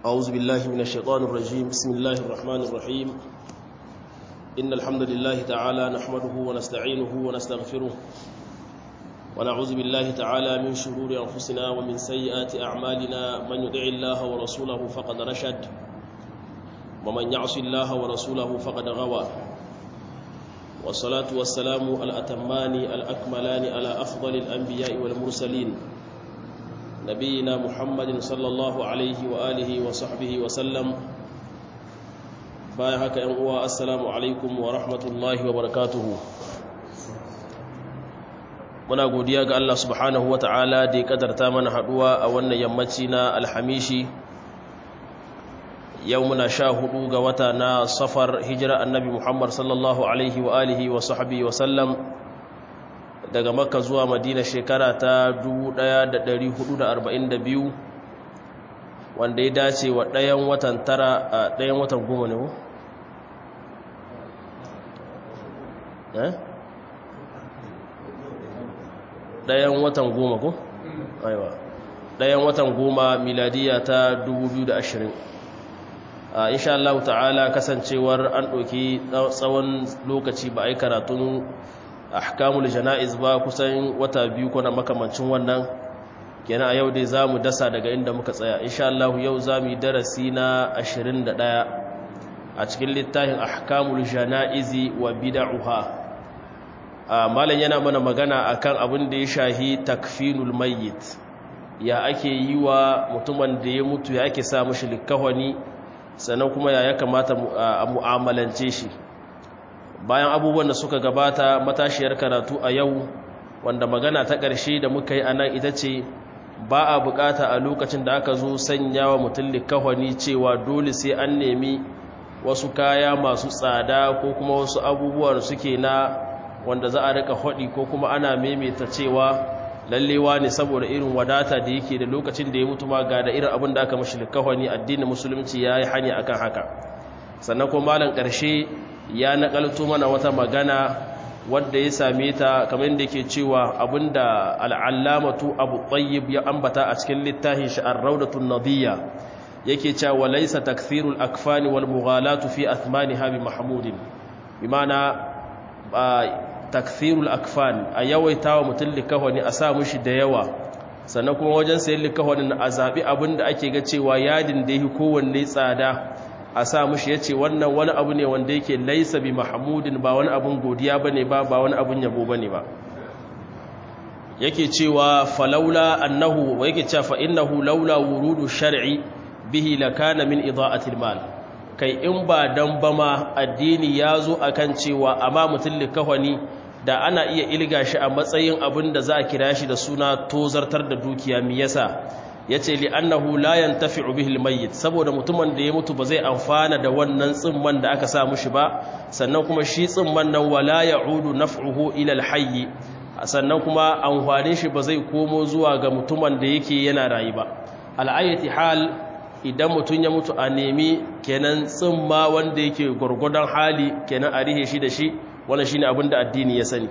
أعوذ بالله من الشيطان الرجيم بسم الله الرحمن الرحيم إن الحمد لله تعالى نحمده ونستعينه ونستغفره ونعوذ بالله تعالى من شرور أنفسنا ومن سيئات أعمالنا من يدع الله ورسوله فقد رشد ومن يعص الله ورسوله فقد غوى والصلاة والسلام الأتمان الأكملان على أفضل الأنبياء والمرسلين نبينا محمد صلى الله عليه وآله وصحبه وسلم بايهك أنقوى السلام عليكم ورحمة الله وبركاته muna godiya ga Allah subhanahu wata'ala da ya kadarta mana haduwa a wannan yammaci na alhamishi yau muna sha hudu ga wata na safar hijira annabi Muhammad sallallahu alaihi wa alihi wa sahbihi wa sallam daga makka zuwa madina shekara ta 1442 wanda ya dace wa ɗayan watan tara a ɗayan watan goma ne ko? eh? ɗayan watan goma ko? aiwa ɗayan watan goma miladiya ta 2020 a insha Allah ta'ala kasancewar an ɗauki tsawon lokaci ba a yi karatun ahkamul jana'iz ba kusan wata biyu kuna makamancin wannan kenan a yau dai za mu dasa daga inda muka tsaya insha Allah yau za mu yi darasi na 21 a cikin littafin ahkamul jana'izi wa bid'uha malam yana mana magana akan abin da ya shahi takfinul mayyit ya ake yi wa mutumin da ya mutu ya ake sa mashi likahwani sannan kuma ya ya kamata a mu'amalance shi bayan abubuwan da suka gabata matashiyar karatu a yau wanda magana ta ƙarshe da muka yi a nan ita ce ba a bukata a lokacin da aka zo sanya wa mutum likahwani cewa dole sai an nemi wasu kaya masu tsada ko kuma wasu abubuwan suke na wanda za a rika haɗi ko kuma ana maimaita cewa lallewa ne saboda irin wadata da yake da lokacin da ya mutu ma ga da irin abin da aka mashi likahwani addinin musulunci ya yi hanya akan haka sannan kuma malam ƙarshe ya nakalto mana wata magana wadda ya same ta kamar da ke cewa abinda al'allamatu abu tsayyib ya ambata a cikin littafin shi ar-raudatun nadiyya yake cewa laysa takthirul akfani wal mughalatu fi athmaniha bi mahmudin bimana takthirul akfan a yawaita wa mutum likahwani a sa mushi da yawa sannan kuma wajen sayan likahwanin a zaɓi abinda ake ga cewa yadin da yake kowanne tsada a sa mushi ya ce wannan wani abu ne wanda yake laisa bi mahamudin ba wani abun godiya ba ne ba ba wani abun yabo ba ne ba yake cewa falaula annahu wa yake cewa fa'innahu laula wurudu shar'i bihi lakana min ida'atil mal kai in ba dan bama addini ya zo akan cewa amma mutum likahwani da ana iya ilga shi a matsayin abin da za a kira shi da suna tozartar da dukiya mi yasa ya ce li'annahu la yantafi'u bihi al-mayyit saboda mutumin da ya mutu ba zai amfana da wannan tsimman da aka sa mushi ba sannan kuma shi tsimman nan wala ya'udu naf'uhu ila al-hayy sannan kuma amfanin shi ba zai komo zuwa ga mutumin da yake yana rayu ba al'ayati hal idan mutun ya mutu a nemi kenan tsimma wanda yake gurgudan hali kenan a rihe shi da shi wannan shine abin da addini ya sani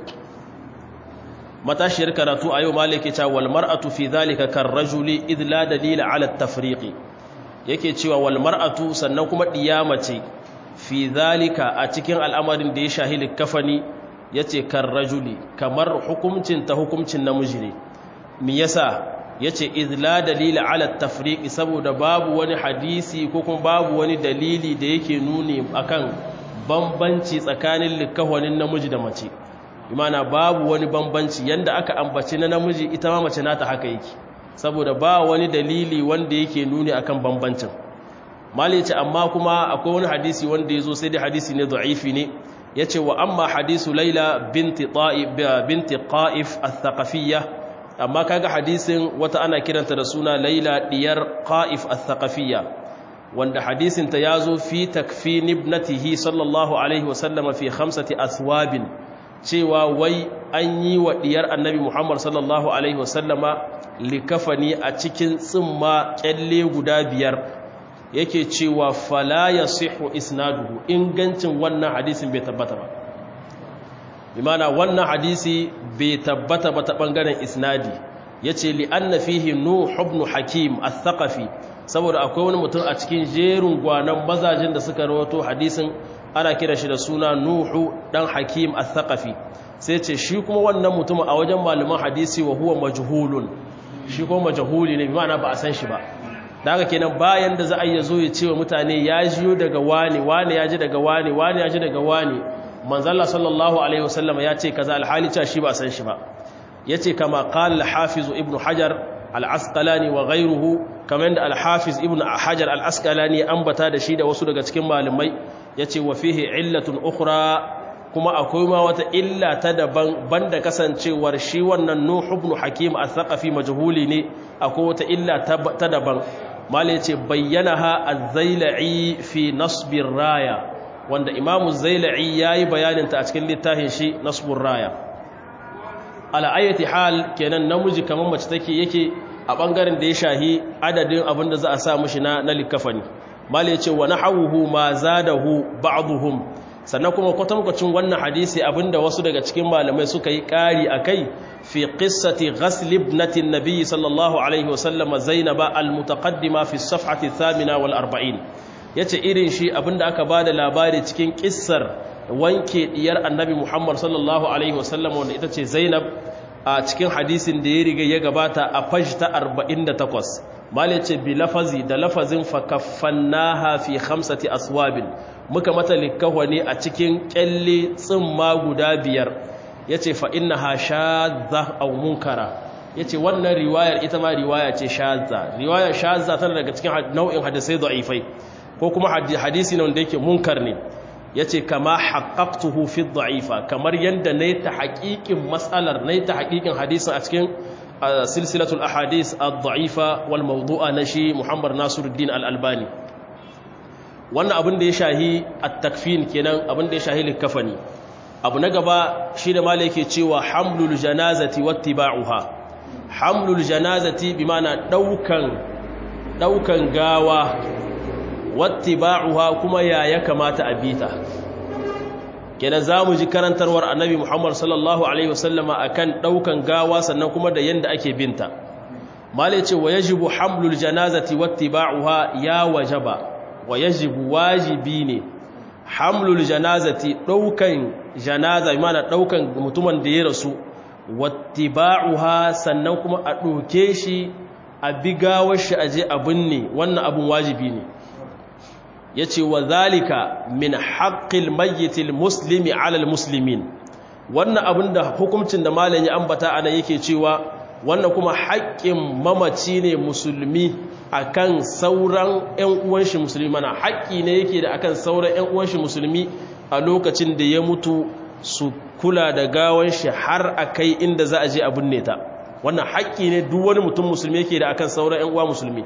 matashiyar karatu a yau malike cewa wal mar'atu fi dhalika kar rajuli id la dalila ala at-tafriq yake cewa wal mar'atu sannan kuma ce fi dhalika a cikin al'amarin da ya shahili kafani yace kar rajuli kamar hukuncin ta hukuncin namiji ne me yasa yace id la dalila ala at-tafriq saboda babu wani hadisi ko kuma babu wani dalili da yake nuni akan bambanci tsakanin likawanin namiji da mace imana babu wani bambanci yanda aka ambaci na namiji ita ma mace nata haka yake saboda ba wani dalili wanda yake nuni akan bambancin mali ce amma kuma akwai wani hadisi wanda yazo sai dai hadisi ne da'ifi ne yace wa amma hadisu laila binti ta'ib binti qa'if al-thaqafiyyah amma kaga hadisin wata ana kiranta da suna laila diyar qa'if al-thaqafiyyah wanda hadisin ta yazo fi takfin ibnatihi sallallahu alaihi wasallama fi khamsati athwabin cewa wai an yi wa diyar annabi Muhammad sallallahu Alaihi wasallama likafani a cikin tsimma kyalle guda biyar yake cewa fala ya sihu isnaduhu ingancin wannan hadisin bai tabbata ba imana wannan hadisi bai tabbata ba ta ɓangaren isnadi ya ce li'anna fihi nuh ibn hakim al-thaqafi saboda akwai wani mutum a cikin jerin gwanan mazajin da suka rawato hadisin ana kira shi da suna nuhu dan hakim al-thaqafi sai ce shi kuma wannan mutum a wajen malaman hadisi wa huwa majhulun shi kuma majhuli ne bi ma'ana ba a san shi ba da haka kenan bayan da za a yi zo ya ce wa mutane ya jiyo daga wani wani ya ji daga wani wani ya ji daga wani manzalla sallallahu alaihi wasallam ya ce kaza alhali cewa shi ba san shi ba yace kama qala al-hafiz ibn hajar al-asqalani wa ghayruhu kamar da al-hafiz ibn hajar al-asqalani ambata da shi da wasu daga cikin malamai yace wa fihi illatun ukhra kuma akwai ma wata illa ta daban banda kasancewar shi wannan nuh ibn hakim al-thaqafi majhuli ne akwai wata illa ta daban mala yace bayyanaha az-zailai fi nasbir raya wanda imamu zailai yayi bayanin ta a cikin littafin shi nasbur raya ala ayati hal kenan namiji kamar mace take yake a bangaren da ya shahi adadin abin da za a sa mishi na na likafani mala yace wa nahawuhu ma zadahu ba'dhum sannan kuma kwatankwacin wannan hadisi abinda wasu daga cikin malamai suka yi ƙari a kai fi ƙissati ghasl ibnatin nabi sallallahu alaihi wasallam zainaba almutaqaddima fi safhati thamina wal arba'in yace irin shi abinda aka bada labari cikin ƙissar wanke diyar annabi muhammad sallallahu alaihi wasallam wanda ita ce zainab a cikin hadisin da ya riga ya gabata a fajta 48 malai ce bi lafazi da lafazin fakaffannaha fi khamsati aswabin muka mata likahwani a cikin kyalle tsimma guda biyar yace fa innaha shadha aw munkara yace wannan riwayar ita ma riwaya ce shadha riwayar shadha tana daga cikin nau'in hadisai da'ifai ko kuma hadisi ne wanda yake munkar ne yace kama haqqaqtuhu fi dha'ifa kamar yanda nayi ta haƙiƙin mas'alar nayi ta haƙiƙin hadisin a cikin silsilatul ahadith ad-da'ifa wal mawdu'a na shi Muhammad Nasiruddin al-Albani wannan abin da ya shahi at-takfin kenan abin da ya shahi likafani abu na gaba shi da malai yake cewa hamlul janazati wattiba'uha hamlul janazati bi ma'ana daukan daukan gawa wattiba'uha kuma ya ya kamata a bita kenan zamu ji karantarwar annabi Muhammad sallallahu alaihi wasallama akan daukan gawa sannan kuma da yanda ake binta malai ce wa yajibu hamlul janazati wattiba'uha ya wajaba wa yajibu wajibi ne hamlul janazati daukan janaza imana daukan mutumin da ya rasu wattiba'uha sannan kuma a doke shi a bigawar shi aje a binne wannan abun wajibi ne yace wa zalika min haqqil mayyitil muslimi 'ala muslimin wannan abin da hukuncin da malam ya ambata ana yake cewa wannan kuma haƙƙin mamaci ne musulmi akan sauran ƴan uwan shi musulmi mana haƙƙi ne yake da akan sauran ƴan uwan shi musulmi a lokacin da ya mutu su kula da gawan shi har akai inda za a je a binne ta wannan haƙƙi ne duk wani mutum musulmi yake da akan sauran ƴan uwa musulmi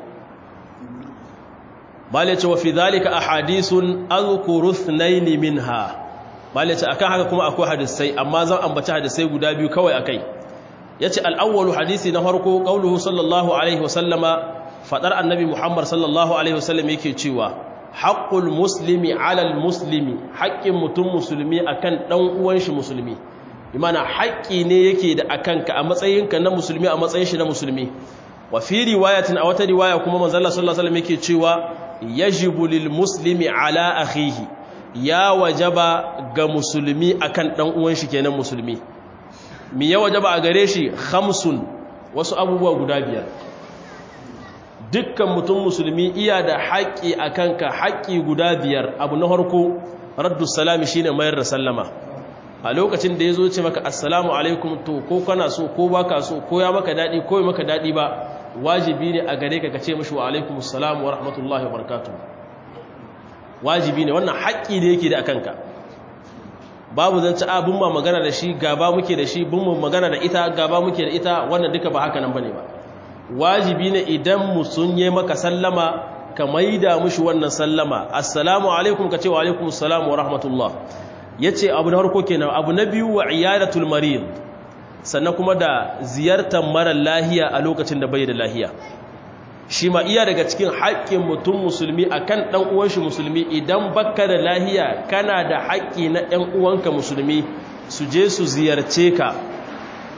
bale ce wa fi zalika ahadithun azkuru ithnayn minha bale ce akan haka kuma akwai hadisai amma zan ambaci hadisai guda biyu kawai akai yace al-awwalu hadisi na farko qauluhu sallallahu alaihi wasallama fadar annabi Muhammad sallallahu alaihi wasallam yake cewa haqqul muslimi ala al-muslimi haqqin mutum musulmi akan dan uwan shi musulmi imana haƙƙi ne yake da akanka a matsayinka na musulmi a matsayin shi na musulmi wa fi riwayatin a wata riwaya kuma manzo Allah sallallahu alaihi wasallam yake cewa yajibu lil muslimi ala akhihi ya wajaba ga musulmi akan dan uwan shi kenan musulmi mi ya wajaba a gare shi khamsun wasu abubuwa guda biyar dukkan mutum musulmi iya da haƙƙi akan ka haƙƙi guda biyar abu na farko raddu salami shine mayar da sallama a lokacin da yazo ce maka assalamu alaikum to ko kana so ko baka so ko ya maka dadi ko ya maka dadi ba wajibi ne a gare ka ka ce mashi wa alaikumus salam wa rahmatullahi wa barakatuh wajibi ne wannan haƙƙi ne yake da akanka babu zance a bin ma magana da shi gaba muke da shi bin mu magana da ita gaba muke da ita wannan duka ba haka nan bane ba wajibi ne idan mu sun yi maka sallama ka maida mushi wannan sallama assalamu alaikum ka ce wa alaikumus salam wa rahmatullah yace abu na farko kenan abu na biyu wa iyadatul marid sannan kuma da ziyartar mara lahiya a lokacin da bai da lahiya shi ma iya daga cikin haƙƙin mutum musulmi akan ɗan uwanshi musulmi idan baka da lahiya kana da haƙƙi na ɗan uwanka musulmi su je su ziyarce ka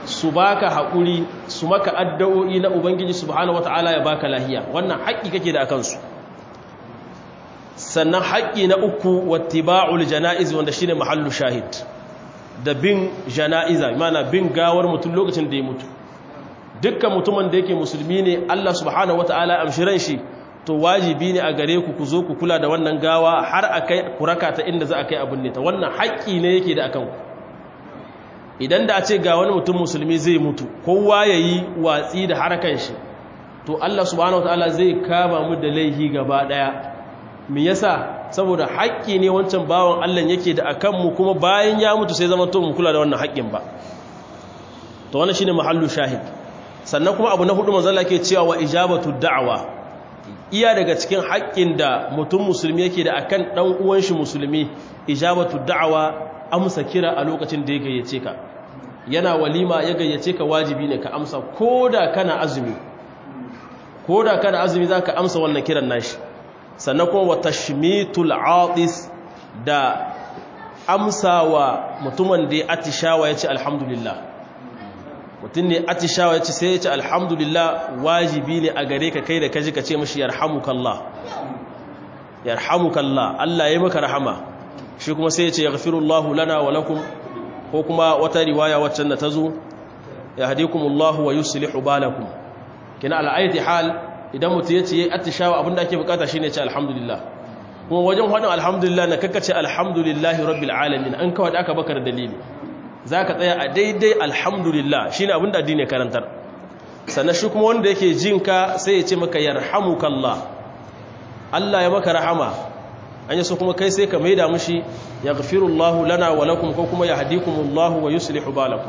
su baka haƙuri su maka addu'o'i na ubangiji subhanahu wata'ala ya baka lahiya wannan haƙƙi kake da akan su sannan haƙƙi na uku wattiba'ul jana'iz wanda shine mahallu shahid da bin jana'iza mana bin gawar mutum lokacin da ya mutu dukkan mutumin da yake musulmi ne Allah subhanahu wata'ala amshiran shi to wajibi ne a gare ku ku zo ku kula da wannan gawa har akai kuraka ta inda za a kai abin ne ta wannan haƙƙi ne yake da akan ku idan da a ce ga wani mutum musulmi zai mutu kowa ya yi watsi da harkan shi to Allah subhanahu wata'ala zai kama mu da laihi gaba ɗaya me yasa saboda haƙƙi ne wancan bawan Allah yake da akan mu kuma bayan ya mutu sai zama to mu kula da wannan haƙƙin ba to wannan shine mahallu shahid sannan kuma abu na hudu manzo Allah ke cewa wa ijabatu da'wa iya daga cikin haƙƙin da mutum musulmi yake da akan dan uwan shi musulmi ijabatu da'wa amsa kira a lokacin da ya gayyace ka yana walima ya gayyace ka wajibi ne ka amsa koda kana azumi koda kana azumi zaka amsa wannan kiran nashi sannan kuma wa tashmitul atis da amsawa mutumin da ya atishawa ya ce alhamdulillah mutum ne atishawa ya ce sai ya ce alhamdulillah wajibi ne a gare ka kai da kaji ka ce mashi yarhamukallah yarhamukallah Allah ya maka rahama shi kuma sai ya ce yaghfirullahu lana wa lakum ko kuma wata riwaya waccan da ta zo yahdikumullahu wa yuslihu balakum kina al'ayati hal idan mutum ya ce ya attishawa abinda ake bukata shine ce alhamdulillah kuma wajen hadin alhamdulillah na kakkace alhamdulillahi rabbil alamin an kawai aka baka da dalili zaka tsaya a daidai alhamdulillah shine abinda addini karantar sannan shi kuma wanda yake jinka sai ya ce maka yarhamukallah Allah ya maka rahama an yi so kuma kai sai ka maida mushi yaghfirullahu lana wa lakum ko kuma yahdikumullahu wa yuslihu balakum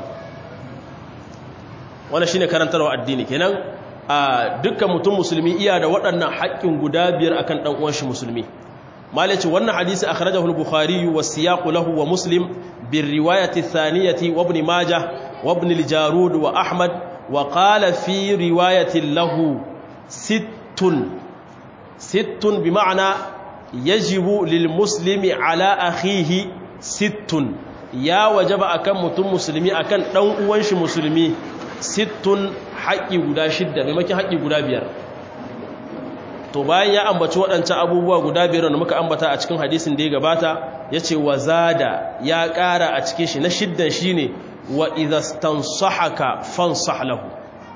wannan shine karantarwa addini kenan a dukkan mutum musulmi iya da waɗannan haƙƙin guda biyar akan ɗan uwan shi musulmi malaci wannan hadisi akhrajahu al-bukhari wa siyaqu lahu wa muslim bir riwayati thaniyati wa ibn majah wa ibn al-jarud wa ahmad wa qala fi riwayati lahu sittun sittun bi ma'ana yajibu lil muslimi ala akhihi sittun ya wajaba akan mutum musulmi akan ɗan uwan shi musulmi sittun haƙƙi guda shidda maimakon haƙƙi guda biyar to bayan ya ambaci waɗancan abubuwa guda biyar da muka ambata a cikin hadisin da ya gabata ya ce wa zada ya ƙara a cikin shi na shiddan shi ne wa idastan sahaka fansah lahu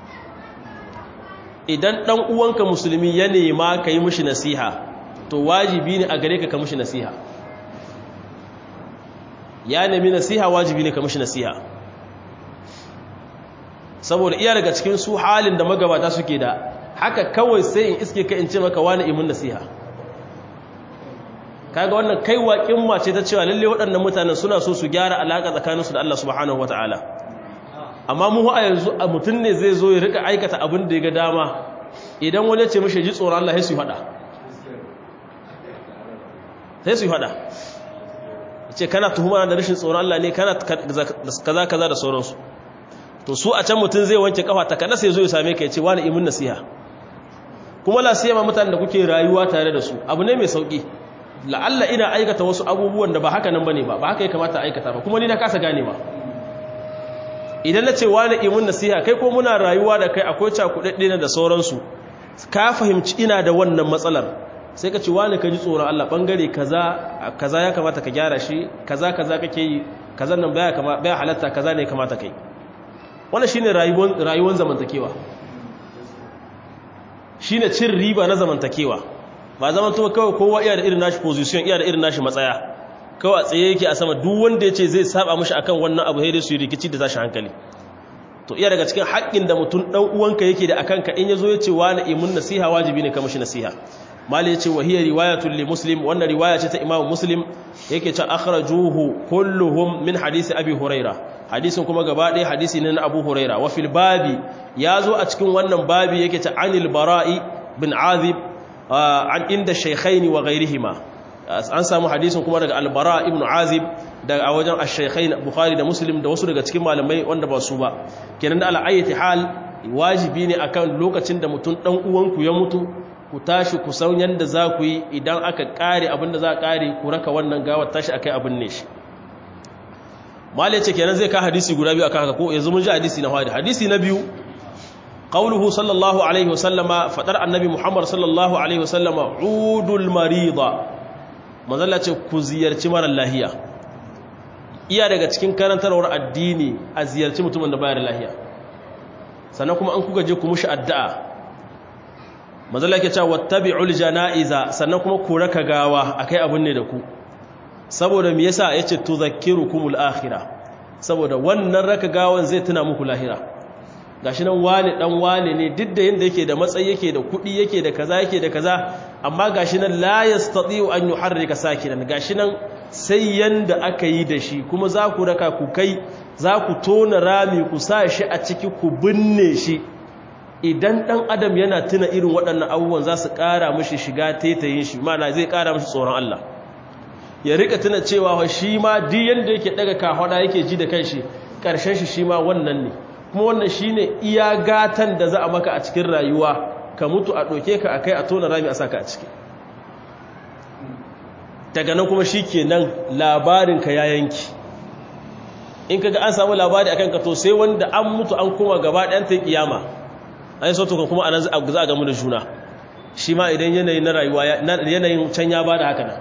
idan ɗan uwanka musulmi ya nema ka yi mushi nasiha to wajibi ne a gare ka ka mushi nasiha ya nemi nasiha wajibi ne ka mushi nasiha saboda iya daga cikin su halin da magabata suke da haka kawai sai in iske ka in ce maka wani imin nasiha kaga wannan kai waƙin mace ta cewa lalle waɗannan mutanen suna so su gyara alaƙa tsakaninsu da Allah subhanahu wata'ala amma mu a yanzu a mutum ne zai zo ya rika aikata abin da ya ga dama idan wani ce mashi ji tsoron Allah sai su faɗa sai su faɗa ce kana tuhuma da rashin tsoron Allah ne kana kaza kaza da sauransu to su a can mutum zai wanke kafa ta kada sai zo ya same ka ya ce wani imin nasiha kuma la siyama mutanen da kuke rayuwa tare da su abu ne mai sauki la'alla ina aikata wasu abubuwan da ba haka nan bane ba ba haka ya kamata aikata ba kuma ni na kasa gane ba idan na ce wani imin nasiha kai ko muna rayuwa da kai akwai cakudadde na da sauransu ka fahimci ina da wannan matsalar sai ka ce wani ka ji tsoron Allah bangare kaza kaza ya kamata ka gyara shi kaza kaza kake yi kaza nan baya kama baya halatta kaza ne kamata kai wannan shine rayuwar rayuwar zamantakewa shine cin riba na zamantakewa ba zaman to kawai kowa iya da irin nashi position iya da irin nashi matsaya kawai a tsaye yake a sama duk wanda ya ce zai saba mishi akan wannan abu sai dai su yi rikici da tashi hankali to iya daga cikin haƙƙin da mutum dan uwanka yake da akan ka in yazo ya ce wani imun nasiha wajibi ne ka mishi nasiha mali yace wa hiya riwayatul li muslim wannan riwaya ce ta imam muslim yake ce akhrajuhu kulluhum min hadisi abi huraira hadisin kuma gaba ɗaya hadisi ne na abu huraira wa fil babi yazo a cikin wannan babi yake ce anil bara'i bin azib an inda shaykhaini wa ghairihima an samu hadisin kuma daga albara ibn azib daga a wajen ash-shaykhain bukhari da muslim da wasu daga cikin malamai wanda ba su ba kenan da al'ayyati hal wajibi ne akan lokacin da mutum dan uwanku ya mutu ku tashi ku san yanda za ku yi idan aka kare abinda za a kare ku raka wannan gawar tashi akai abin ne shi mal yace kenan zai ka hadisi guda biyu akan haka ko yanzu mun ji hadisi na fadi hadisi na biyu qauluhu sallallahu alaihi wasallama fadar annabi muhammad sallallahu alaihi wasallama udul marida manzalla ce ku ziyarci mara lahiya iya daga cikin karantarwar addini a ziyarci mutumin da bayar lahiya sannan kuma an kuka je ku mushi addu'a manzalla ke cewa wattabi'ul janaiza sannan kuma ku raka gawa akai abun ne da ku saboda me yasa yace tudhakkirukumul akhirah saboda wannan raka gawan zai tuna muku lahira gashi nan wane dan wane ne duk da yanda yake da matsayi yake da kudi yake da kaza yake da kaza amma gashi nan la yastati'u an yuharrika sakinan gashi nan sai yanda aka yi da shi kuma za ku raka ku kai za ku tona rami ku sa shi a ciki ku binne shi idan dan adam yana tuna irin waɗannan abubuwan za su ƙara mishi shiga taitayin shi mana zai ƙara mishi tsoron Allah ya rika tuna cewa shi ma duk yanda yake daga kahwada yake ji da kanshi ƙarshen shi shi ma wannan ne kuma wannan shine iya gatan da za a maka a cikin rayuwa ka mutu a ɗauke ka a kai a tona rami a saka a ciki daga nan kuma shi ke nan labarinka ya yanki in kaga an samu labari akan ka to sai wanda an mutu an koma gaba ɗayan ta kiyama an yi sautuka kuma anan za a gamu da juna shi ma idan yanayin na rayuwa yanayin can ya ba da haka nan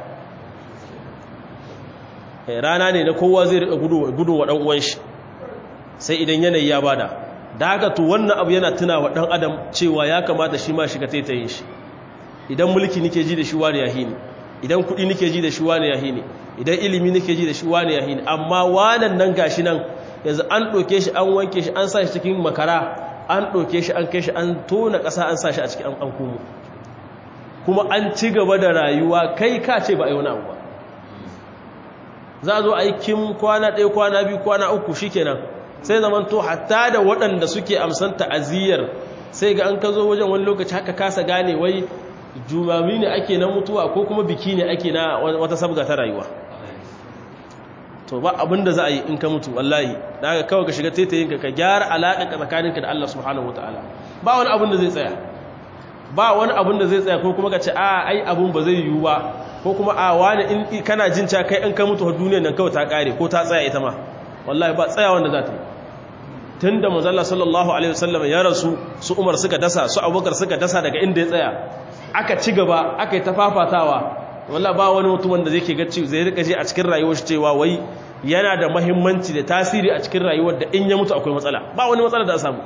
rana ne na kowa zai riƙa gudun wa ɗan uwan shi sai idan yanayi ya bada da haka to wannan abu yana tuna wa ɗan adam cewa ya kamata shi ma shiga taitayin shi idan mulki nike ji da shi wani yahi ne idan kuɗi nike ji da shi wani yahi ne idan ilimi nike ji da shi wani yahi ne amma wanan nan gashi nan yanzu an ɗauke shi an wanke shi an sa shi cikin makara an ɗauke shi an kai shi an tona ƙasa an sa shi a cikin an komo kuma an ci gaba da rayuwa kai ka ce ba a yi wani abu ba za a zo a yi kim kwana ɗaya kwana biyu kwana uku shi kenan sai zaman to hatta da waɗanda suke amsan ta'aziyyar sai ga an ka zo wajen wani lokaci haka kasa gane wai jumami ne ake na mutuwa ko kuma biki ne ake na wata sabga ta rayuwa to ba abin da za a yi in ka mutu wallahi da haka kawai ka shiga taitayin ka gyara alaƙa tsakaninka da Allah subhanahu wataala ba wani abin da zai tsaya ba wani abin da zai tsaya ko kuma ka ce a ai abin ba zai yiwu ba ko kuma a wani in kana jin ca kai in ka mutu a duniyar nan kawai ta kare ko ta tsaya ita ma wallahi ba tsaya wanda za ta yi tun da mazalla sallallahu alaihi wasallam ya rasu su umar suka dasa su abubakar suka dasa daga inda ya tsaya aka ci gaba aka yi ta fafatawa wallahi ba wani mutum wanda zai ke gacci zai rika je a cikin rayuwar shi cewa wai yana da mahimmanci da tasiri a cikin rayuwar da in ya mutu akwai matsala ba wani matsala da a samu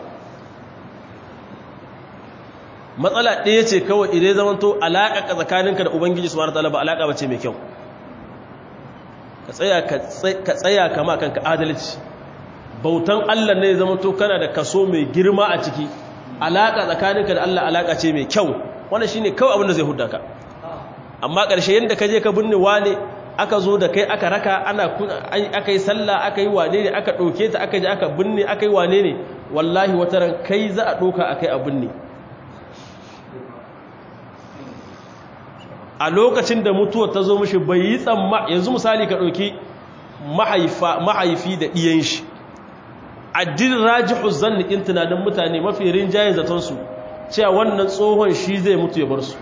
matsala ɗaya ce kawai idan zaman to alaƙa tsakaninka da ubangiji su wata ba alaƙa ba ce mai kyau ka tsaya kama kanka adalci bautan allah ne zama to kana da kaso mai girma a ciki alaƙa tsakaninka da allah alaƙa ce mai kyau wannan shine kawai abin da zai hudda ka amma ƙarshe yadda ka je ka binne wane aka zo da kai aka raka ana aka yi sallah aka yi wane ne aka ɗauke ta aka je aka binne aka yi wane ne wallahi wataran kai za a ɗauka a kai a binne a lokacin da mutuwar ta zo mashi bai yi tsamma yanzu misali ka ɗauki mahaifi da ɗiyan shi addin rajihu zannikin tunanin mutane mafi rinjayen zatonsu cewa wannan tsohon shi zai mutu ya bar su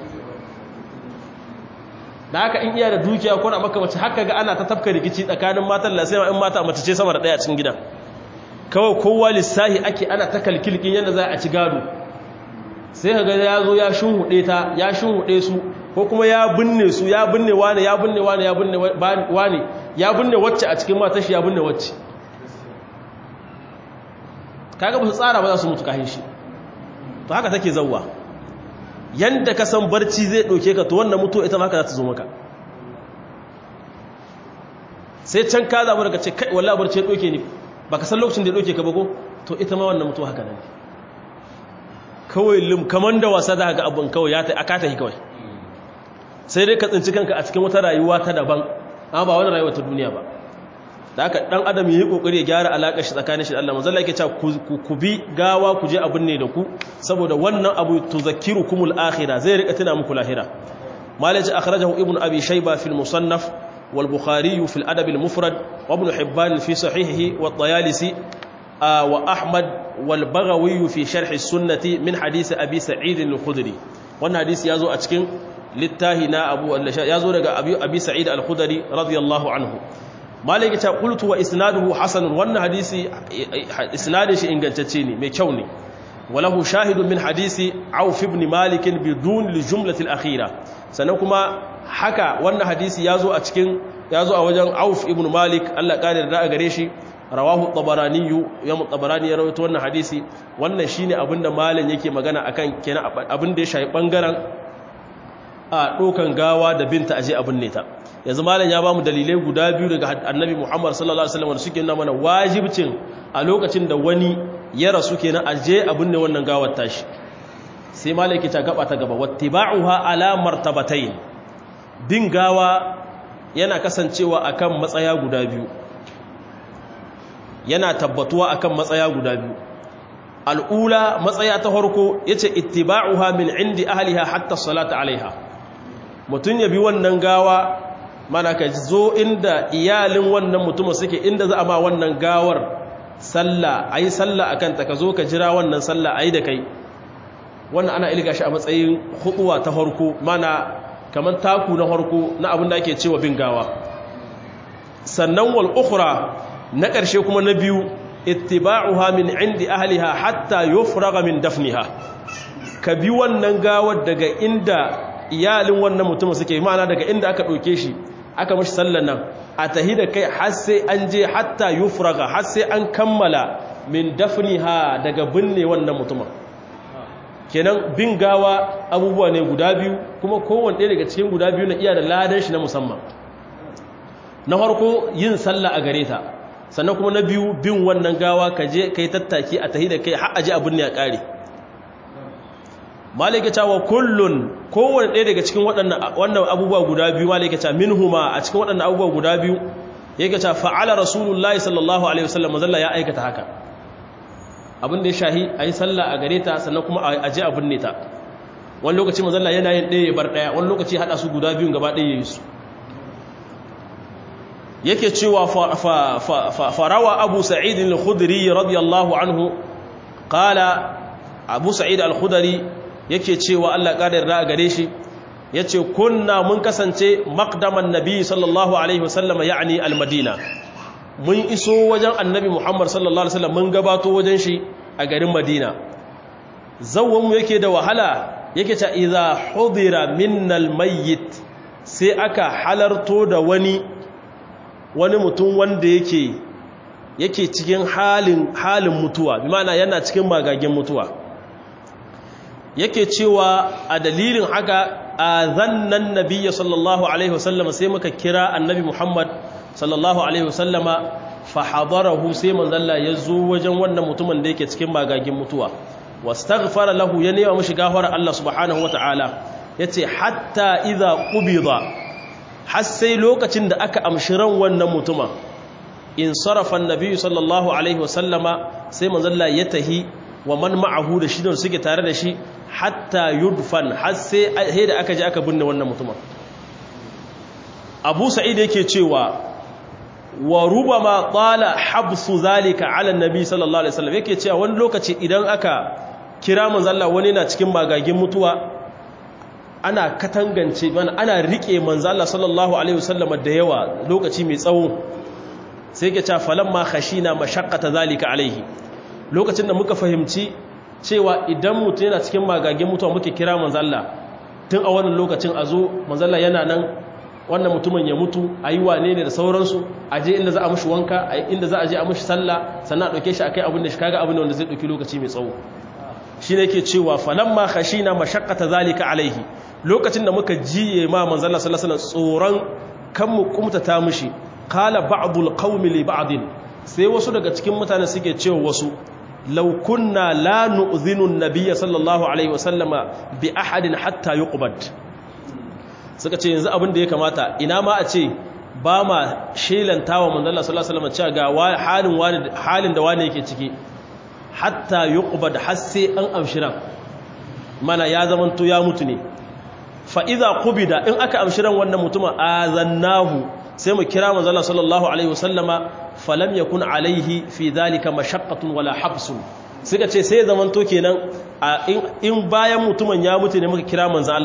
da haka in iya da dukiya kwana maka mace haka ga ana ta tafka rikici tsakanin matan lasai in mata mace ce sama da ɗaya a cikin gida kawai kowa lissahi ake ana ta kalkilkin yadda za a ci gado sai ka ga ya zo ya shunhuɗe ta ya shunhuɗe su ko kuma ya binne su ya binne wane ya binne wane ya binne wane ya binne wacce a cikin matar shi ya binne wacce kaga ba su tsara ba za su mutu kahin shi to haka take zauwa yanda ka san barci zai ɗauke ka to wannan mutu ita ma haka za ta zo maka sai can ka zaɓi daga ce kai wallah barci ya ɗauke ni ba ka san lokacin da ya ɗauke ka ba ko to ita ma wannan mutu haka nan kawai lim kamar da wasa za ga abin kawai ya ta aka ta yi kawai sai dai ka tsinci kanka a cikin wata rayuwa ta daban amma ba wani rayuwa ta duniya ba da haka dan adam yi kokari ya gyara alakar shi tsakanin shi da Allah manzo Allah yake cewa ku bi gawa ku je abin ne da ku saboda wannan abu tuzakkirukumul akhirah zai rika tuna muku lahira malaji akhrajahu ibnu abi shayba fil musannaf wal bukhari fil adab al mufrad wa ibn hibban fi sahihihi wa at-tayalisi wa ahmad wal baghawi fi sharh as-sunnah min hadith abi sa'id al-khudri wannan hadisi yazo a cikin littahi na abu ya zo daga abi sa'id al-khudari radiyallahu anhu malaki ta qultu wa isnaduhu hasan wannan hadisi isnadin shi ingantacce ne mai kyau ne walahu shahidun min hadisi auf ibn malik bidun al-jumlah al-akhira sannan kuma haka wannan hadisi yazo a cikin yazo a wajen auf ibn malik Allah kare da gare shi rawahu tabarani yam tabarani ya rawaito wannan hadisi wannan shine abinda malam yake magana akan kenan abinda ya shafi bangaren a dokan gawa da binta aje abin ne ta yanzu malam ya bamu dalilai guda biyu daga annabi Muhammad sallallahu alaihi wasallam da suke nuna mana wajibcin a lokacin da wani ya rasu kenan aje abin ne wannan gawar tashi sai malam yake ta gaba ta gaba wattiba'uha ala martabatayn bin gawa yana kasancewa akan matsaya guda biyu yana tabbatuwa akan matsaya guda biyu al'ula matsaya ta farko yace ittiba'uha min indi ahliha hatta salata alaiha mutun ya bi wannan gawa mana ka zo inda iyalin wannan mutumin suke inda za a ma wannan gawar sallah ayi sallah akan ta ka zo ka jira wannan sallah ayi da kai wannan ana ilga shi a matsayin huduwa ta farko mana kaman taku na farko na abin da ake cewa bin gawa sannan wal ukhra na ƙarshe kuma na biyu ittiba'uha min indi ahliha hatta yufraga min dafniha ka bi wannan gawar daga inda iyalin wannan mutumin suke ma'ana daga inda aka ɗauke shi aka mashi sallan nan a tahi da kai har sai an je hatta yufraga har sai an kammala min dafniha daga binne wannan mutumin kenan bin gawa abubuwa ne guda biyu kuma kowanne ɗaya daga cikin guda biyu na iya da ladan shi na musamman na farko yin sallah a gare ta sannan kuma na biyu bin wannan gawa ka je kai tattaki a tahi da kai har aje abin ne a kare malika cewa kullun kowanne ɗaya daga cikin waɗannan abubuwa guda biyu malika cewa minhuma a cikin waɗannan abubuwa guda biyu yake cewa fa'ala rasulullahi sallallahu alaihi wasallam zalla ya aikata haka abin da ya shahi ayi sallah a gare ta sannan kuma a je abin ne ta wani lokaci mazalla yana yin ɗaya ya bar ɗaya wani lokaci haɗa su guda biyun gaba ɗaya ya yi su yake cewa farawa abu sa'id al-khudri radiyallahu anhu qala abu sa'id al-khudri yake cewa Allah kadar da gare shi yace kunna mun kasance maqdaman nabi sallallahu alaihi wasallam yani al-madina mun iso wajen annabi muhammad sallallahu alaihi wasallam mun gabato wajen shi a garin madina zawwan mu yake da wahala yake ta idza hudira minnal mayyit sai aka halarto da wani wani mutum wanda yake yake cikin halin halin mutuwa bi ma'ana yana cikin magagen mutuwa yake cewa a dalilin haka azannan nabiyyi sallallahu alaihi wasallam sai muka kira annabi Muhammad sallallahu alaihi wasallama fa hadarahu sai manzalla ya zo wajen wannan mutumin da yake cikin magagen mutuwa wastaghfara lahu ya nema mishi gafara Allah subhanahu wataala yace hatta idza qubida har sai lokacin da aka amshi ran wannan mutuma in sarafa annabi sallallahu alaihi wasallama sai manzalla ya tahi wa man ma'ahu da shi da suke tare da shi hatta yudfan har sai da aka je aka binne wannan mutuma Abu Sa'id yake cewa wa rubama qala habsu zalika ala annabi sallallahu alaihi wasallam yake cewa wani lokaci idan aka kira manzalla wani na cikin magagin mutuwa ana katangance mana ana rike manzalla sallallahu alaihi wasallam da yawa lokaci mai tsawo sai yake cewa falamma khashina mashaqqata zalika alaihi lokacin da muka fahimci cewa idan mutum yana cikin magagin mutuwa muke kira manzalla tun a wannan lokacin a zo manzalla yana nan wannan mutumin ya mutu a yi wane ne da sauransu a je inda za a mushi wanka a inda za a je a mushi sallah sannan a ɗauke shi a kai abin da shi kaga abin da wanda zai ɗauki lokaci mai tsawo shi ne ke cewa falamma khashina mashaqqata zalika alaihi lokacin da muka jiye ma manzalla sallallahu alaihi tsoron kan mu kumtata mushi qala ba'dul qaumi li ba'din sai wasu daga cikin mutane suke cewa wasu law kunna la nu'zinu an-nabiy sallallahu alaihi wasallama bi ahadin hatta yuqbad suka ce yanzu abin da ya kamata ina ma a ce ba ma shelanta wa manzala sallallahu alaihi wasallam ga halin wani halin da wani yake ciki hatta yuqbad har sai an amshiran mana ya zamanto ya mutu ne fa idza qubida in aka amshiran wannan mutuma azannahu sai mu kira manzala sallallahu alaihi wasallama falam yakun alaihi fi dhalika mashaqqatun wala habsun suka ce sai zamanto kenan in bayan mutumin ya mutu ne muka kira manzo Allah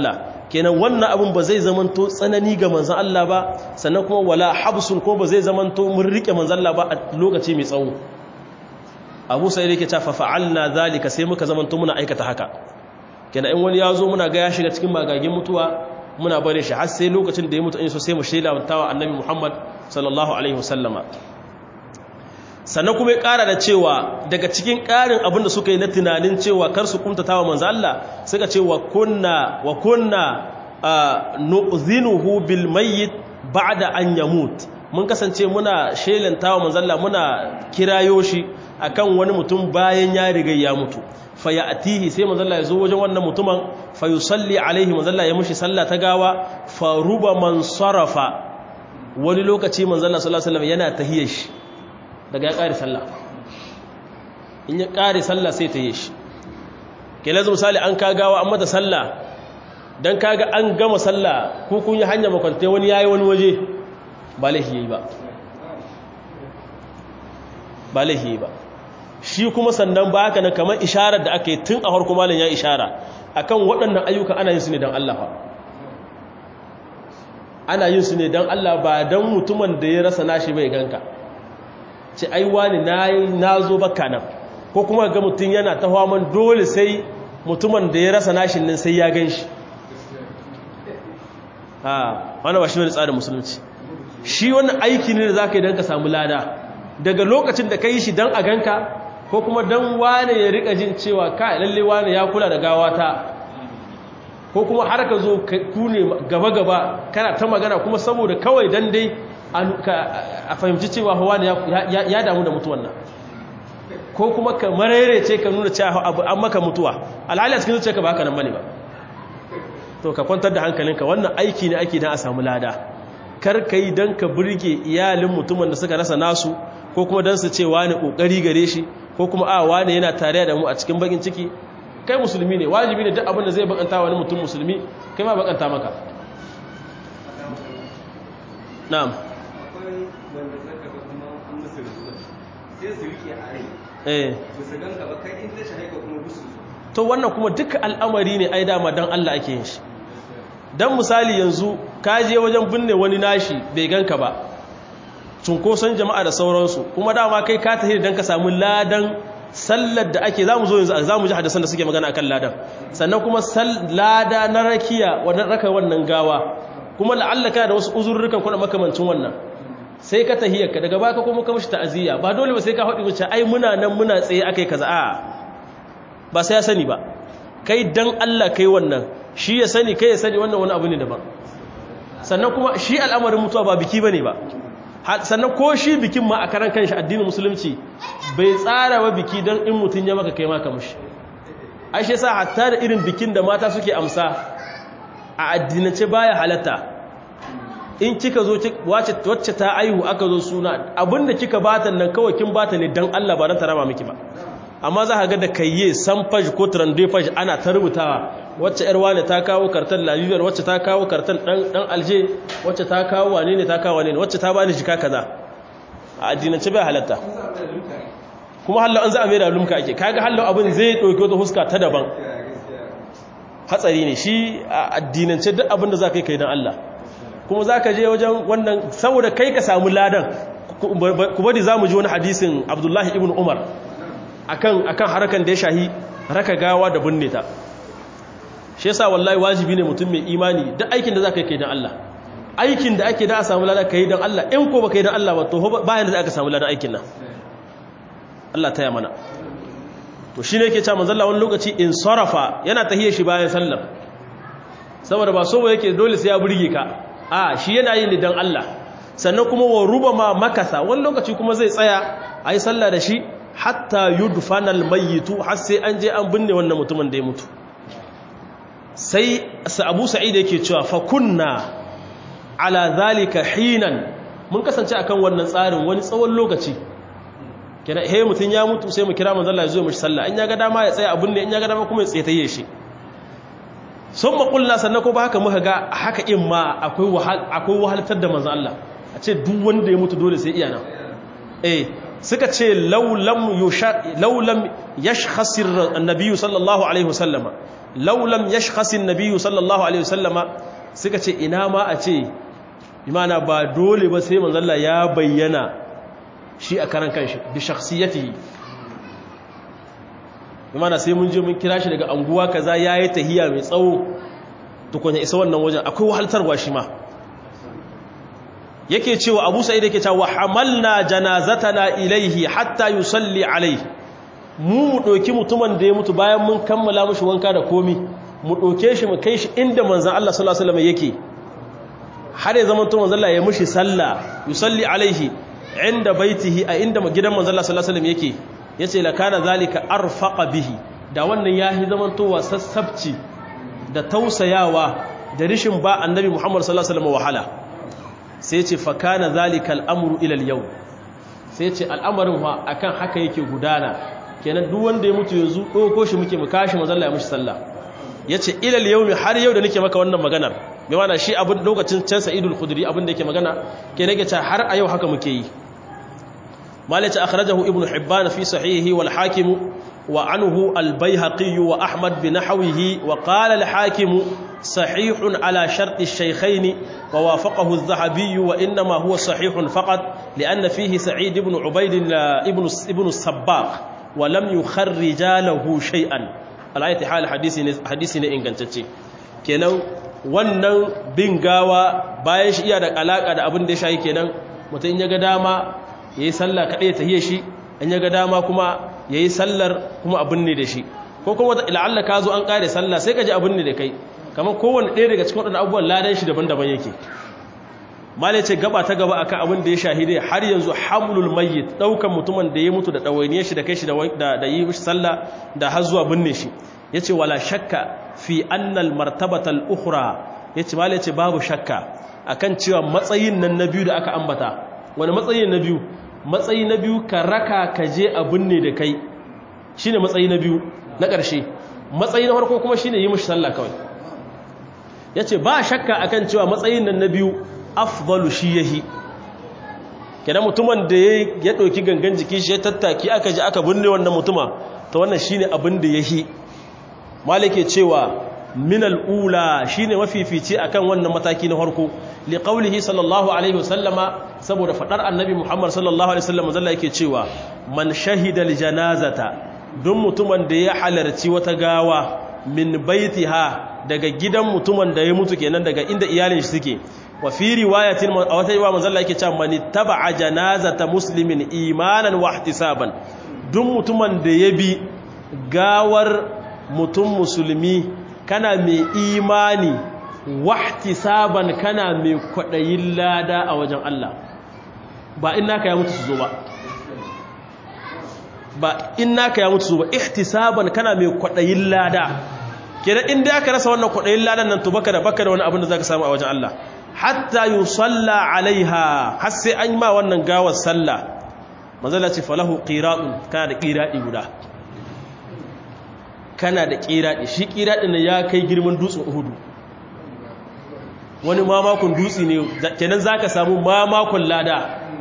kenan wannan abin ba zai zamanto tsanani ga manzan Allah ba sannan kuma wala habsun ko ba zai zamanto mun rike manzan Allah ba a lokaci mai tsawo abu sai yake ta fa'alna zalika sai muka zamanto muna aikata haka kenan in wani ya zo muna ga ya shiga cikin magagin mutuwa muna bare shi har sai lokacin da ya mutu in so sai mu shaida wa annabi Muhammad sallallahu alaihi wasallama sannan kuma ya ƙara da cewa daga cikin ƙarin abin da suka yi na tunanin cewa kar su kumtata wa manzo Allah suka ce wa kunna wa kunna nu'zinuhu bil mayyit ba'da an yamut mun kasance muna shelanta wa manzo Allah muna kirayo shi akan wani mutum bayan ya riga ya mutu fa ya'tihi sai manzo Allah ya zo wajen wannan mutumin fa yusalli alaihi manzo Allah ya mushi sallah ta gawa fa ruba man sarafa wani lokaci manzo Allah sallallahu alaihi wasallam yana tahiyar shi daga ya ƙari sallah in ya ƙari sallah sai ta yi shi ke lazu misali an kagawa an mata sallah don kaga an gama sallah ko kun yi hanya makwantai wani ya yi wani waje ba laihi yi ba ba laihi yi ba shi kuma sannan ba haka na kamar isharar da aka yi tun a harko malin ya ishara akan waɗannan ayyuka ana yin su ne don Allah ana yin su ne don Allah ba don mutumin da ya rasa nashi bai ganka ce ai wani na zo baka nan ko kuma ga mutum yana ta haman dole sai mutumin da ya rasa nashin nan sai ya gan shi ha wani ba shi wani tsarin musulunci shi wani aiki ne da za ka yi don ka samu lada daga lokacin da ka yi shi don a ganka ko kuma don wane ya rika jin cewa ka lalle wane ya kula da gawata ko kuma har ka zo ku ne gaba-gaba kana ta magana kuma saboda kawai don dai a fahimci cewa hawa ne ya damu da mutuwan nan ko kuma ka marere ce ka nuna cewa abu an maka mutuwa alhali a cikin zuciya ka ba haka nan bane ba to ka kwantar da hankalinka wannan aiki ne ake dan a samu lada kar ka yi dan ka burge iyalin mutumin da suka rasa nasu ko kuma dan su ce wani kokari gare shi ko kuma a wani yana tare da mu a cikin bakin ciki kai musulmi ne wajibi ne duk abin da zai bakanta wani mutum musulmi kai ma bakanta maka na'am wanda zaka ga kuma an musu rasuwa sai su rike a rai eh ba su ganka ba kai in ta shahaika kuma busu to wannan kuma duka al'amari ne ai dama dan Allah ake yin shi dan misali yanzu ka je wajen binne wani nashi bai ganka ba cunkoson jama'a da sauransu kuma dama kai ka tafi dan ka samu ladan sallar da ake zamu zo yanzu zamu ji hadisan da suke magana akan ladan sannan kuma lada na rakiya wannan raka wannan gawa kuma la'alla kana da wasu uzurrukan kuna makamancin wannan sai ka tahiyarka daga baka kuma ka mishi ta'aziyya ba dole ba sai ka haɗi wuce ai muna nan muna tsaye akai kaza a ba sai ya sani ba kai dan Allah kai wannan shi ya sani kai ya sani wannan wani abu ne daban sannan kuma shi al'amarin mutuwa ba biki bane ba sannan ko shi bikin ma a karan kanshi addinin musulunci bai tsara wa biki dan in mutun ya maka kai maka mushi ai shi yasa hatta da irin bikin da mata suke amsa a addinance baya halatta in kika zo wacce ta aihu aka zo suna abinda kika bata nan kawai kin bata ne dan Allah ba dan tarama miki ba amma za ka ga da kayye sanfaj ko trandefaj ana ta rubutawa wacce yar wane ta kawo kartan lalibiyar wacce ta kawo kartan dan dan alje wacce ta kawo wane ne ta kawo wane ne wacce ta bani jika kaza a addinance bai halatta kuma hallo an za a mai da lumka ake kaga hallo abin zai dauki wata huska ta daban hatsari ne shi a addinance duk abin da za ka yi kai don Allah kuma za ka je wajen wannan saboda kai ka samu ladan ku bari za mu ji wani hadisin abdullahi ibn umar akan akan harakan da ya shahi raka gawa da binne ta shi yasa wallahi wajibi ne mutum mai imani duk aikin da za ka yi kai don Allah aikin da ake da a samu ladan ka yi don Allah in ko ba ka yi don Allah ba to bayan da za ka samu ladan aikin nan Allah ta yi mana to shi ne ke ce manzalla wani lokaci in sarrafa yana tahiyar shi bayan sallam saboda ba so ba yake dole sai ya burge ka a shi yana yin don Allah sannan kuma wa ruba ma makasa wani lokaci kuma zai tsaya a yi sallah da shi hatta yudfanal mayyitu har sai an je an binne wannan mutumin da ya mutu sai abu sa'id yake cewa fa kunna ala zalika hinan mun kasance akan wannan tsarin wani tsawon lokaci kira he mutun ya mutu sai mu kira manzo Allah ya zo mishi sallah in ya ga dama ya tsaya abun ne in ya ga dama kuma ya tsaye shi summa qulna sannan ko ba haka muka ga haka in ma akwai wahal akwai wahaltar da manzo Allah a ce duk wanda ya mutu dole sai iya nan eh suka ce laulam yashkhasir annabiyyu sallallahu alaihi wasallama laulam yashkhasir nabiyyu sallallahu alaihi wasallama suka ce ina ma a ce imana ba dole ba sai manzalla ya bayyana shi a karan kanshi bi shakhsiyatihi imana sai mun je mun kira shi daga anguwa kaza yayi tahiya mai tsawo tukunya isa wannan wajen akwai wahaltarwa shi ma yake cewa abu sa'id yake cewa hamalna janazatana ilaihi hatta yusalli alaihi mu mu doki mutumin da ya mutu bayan mun kammala mushi wanka da komi mu doke shi mu kai shi inda manzon Allah sallallahu alaihi wasallam yake har ya zama to manzon Allah ya mushi sallah yusalli alaihi inda baitihi a inda gidan manzon Allah sallallahu alaihi wasallam yake yace la kana zalika arfaqa bihi da wannan yahi zaman to wasassabci da tausayawa da rishin ba annabi Muhammad sallallahu alaihi wasallam wahala sai ce fakana zalika al'amuru ilal yau sai ce al'amarin wa akan haka yake gudana kenan duk wanda ya mutu yanzu ɗauko shi muke mu kashi mazalla ya mushi sallah ya ce ilal yau har yau da nake maka wannan maganar mai mana shi abin lokacin can sa'idul khudri abin da yake magana ke nake ce har a yau haka muke yi malaci akhrajahu ibnu hibban fi sahihi wal hakim wa anhu al bayhaqi wa ahmad bi nahwihi wa qala al hakim صحيح على شرط الشيخين ووافقه الذهبي وإنما هو صحيح فقط لأن فيه سعيد بن عبيد ابن ابن السباق ولم يخرج له شيئا الآية حال حديثنا إن كانت kenan wannan bin gawa bayan shi iya da alaka da abin da ya shayi kenan mutum in ya ga dama yayi sallah kadai ta hiye shi in ya ga dama kuma yayi sallar kuma abin ne da shi ko kuma la'alla ka zo an kare sallah sai ka ji abin ne da kai kamar kowane ɗaya daga cikin waɗanda abubuwan ladan shi daban-daban yake malai ce gaba ta gaba akan abin da ya shahide har yanzu hamlul mayyit ɗaukan mutumin da ya mutu da ɗawainiyar shi da kai shi da yi sallah da har zuwa binne shi ya ce wala shakka fi annal martabatal ukhra ya ce malai ce babu shakka akan cewa matsayin nan na biyu da aka ambata wani matsayi na biyu matsayi na biyu ka raka ka je a binne da kai shine matsayi na biyu na ƙarshe matsayi na farko kuma shine yi mishi sallah kawai ya ce ba shakka akan cewa matsayin nan na biyu afdalu shi yahi kenan mutumin da ya ɗauki gangan jiki shi ya tattaki aka ji aka binne wannan mutuma ta wannan shi ne abin da yahi malike cewa minal ula shi ne mafifici akan wannan mataki na harko liƙaulihi sallallahu alaihi wasallama saboda faɗar annabi muhammad sallallahu alaihi wasallama zalla yake cewa man shahidal janazata don mutumin da ya halarci wata gawa min baitiha daga gidan mutumin da ya mutu kenan daga inda iyalin shi suke wa fi riwayatin a wata riwaya manzo Allah yake cewa man taba'a janazata muslimin imanan wa ihtisaban duk mutumin da ya bi gawar mutum musulmi kana mai imani wa ihtisaban kana mai kwadayin lada a wajen Allah ba in naka ya mutu su zo ba ba in naka ya mutu su ba ihtisaban kana mai kwadayin lada kenan inda aka rasa wannan kudayin ladan nan to baka da baka da wani abin da zaka samu a wajen Allah hatta yusalla alaiha har sai an ma wannan gawar sallah manzala ce falahu qiratun kana da qiradi guda kana da qiradi shi qiradin ne ya kai girman dutsen Uhud wani mamakon dutsi ne kenan zaka samu mamakon lada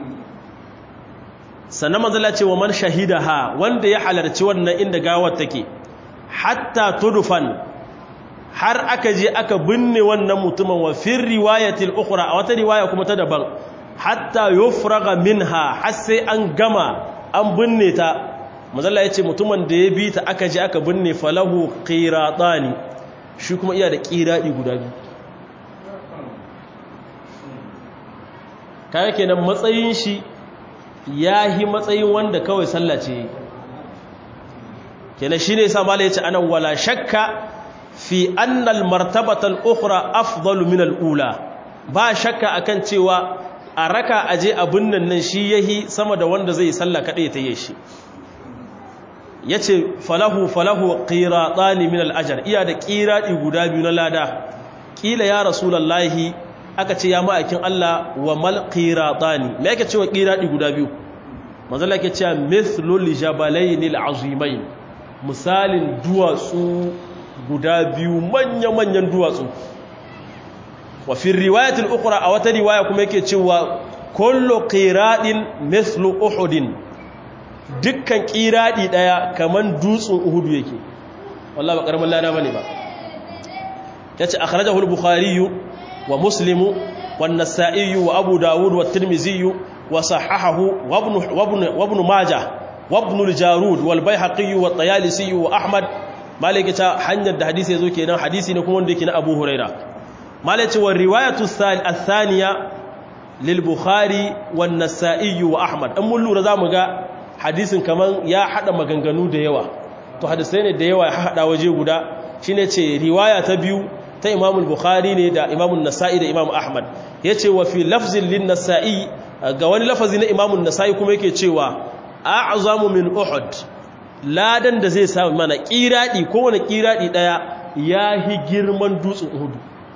sannan manzala ce wa man shahidaha wanda ya halarci wannan inda gawar take hatta tudufan har aka je aka binne wannan mutumin wa fir riwayatil ukhra a wata riwaya kuma ta daban hatta yufraga minha har sai an gama an binne ta mazalla yace mutumin da ya bi ta aka je aka binne falahu qiratani shi kuma iya da qiradi guda biyu kaga kenan matsayin shi yahi matsayin wanda kawai sallah ce kenan shine yasa malai yace anan wala shakka fi anna al martabata al ukhra afdalu min al ula ba shakka akan cewa a raka aje abun nan nan shi yahi sama da wanda zai sallah kadai ta yi shi yace falahu falahu qiratani min al ajr iya da qiradi guda biyu na lada kila ya rasulullahi aka ce ya ma'aikin Allah wa mal qiratani me yake cewa qiradi guda biyu manzo Allah yake cewa mithlul jabalainil azimain misalin duwatsu guda biyu manya-manyan duwatsu wa fi riwayatul ukhra a wata riwaya kuma yake cewa kullu qiradin mithlu uhudin dukkan kiradi daya kaman dutsen uhudu yake wallahi ba karamin lada bane ba yace akhrajahu al-bukhari wa muslim wa an-nasa'i wa abu dawud wa at-tirmidhi wa sahahahu wa ibn wa ibn wa ibn majah wa ibn al-jarud wal bayhaqi wa at-tayalisi wa ahmad malaka ta hanyar da hadisi yazo kenan hadisi ne kuma wanda yake na abu huraira malaka wa riwayatu ath-thaniya lil bukhari wa an-nasa'i wa ahmad an mun lura zamu ga hadisin kaman ya hada maganganu da yawa to hadisai ne da yawa ya hada waje guda shine ce riwaya ta biyu ta Imam al-Bukhari ne da Imam an-Nasa'i da Imam Ahmad yace wa fi lafzin lin-Nasa'i ga wani lafazi na Imam an-Nasa'i kuma yake cewa a'zamu min Uhud ladan da zai samu mana kiradi ko wani kiradi daya yahi girman dutsen Uhud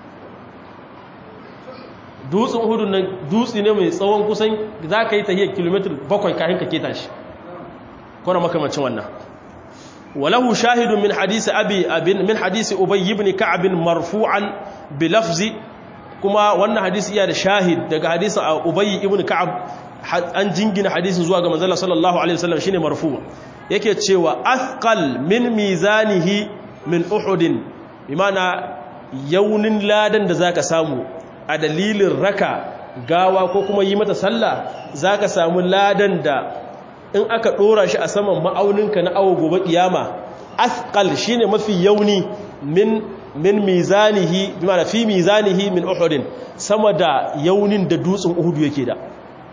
dutsen Uhud nan dutsi ne mai tsawon kusan zaka yi tahiyar kilomita 7 kafin ka keta shi ko na makamacin wannan وله شاهد من حديث أبي أبن من حديث أبي بن كعب مرفوعا بلفظ كما وانا حديث إياه شاهد دقى حديث أبي بن كعب أن جنجن حديث زواج من ذلك صلى الله عليه وسلم شين مرفوع yake cewa athqal min mizanihi min uhud bimana yaunin ladan da zaka samu a dalilin raka gawa ko kuma yi mata sallah zaka samu ladan da in aka dora shi a saman ma'auninka na awo gobe kiyama athqal shine mafi yauni min min mizanihi bimana fi mizanihi min uhud sama da yaunin da dutsen uhud yake da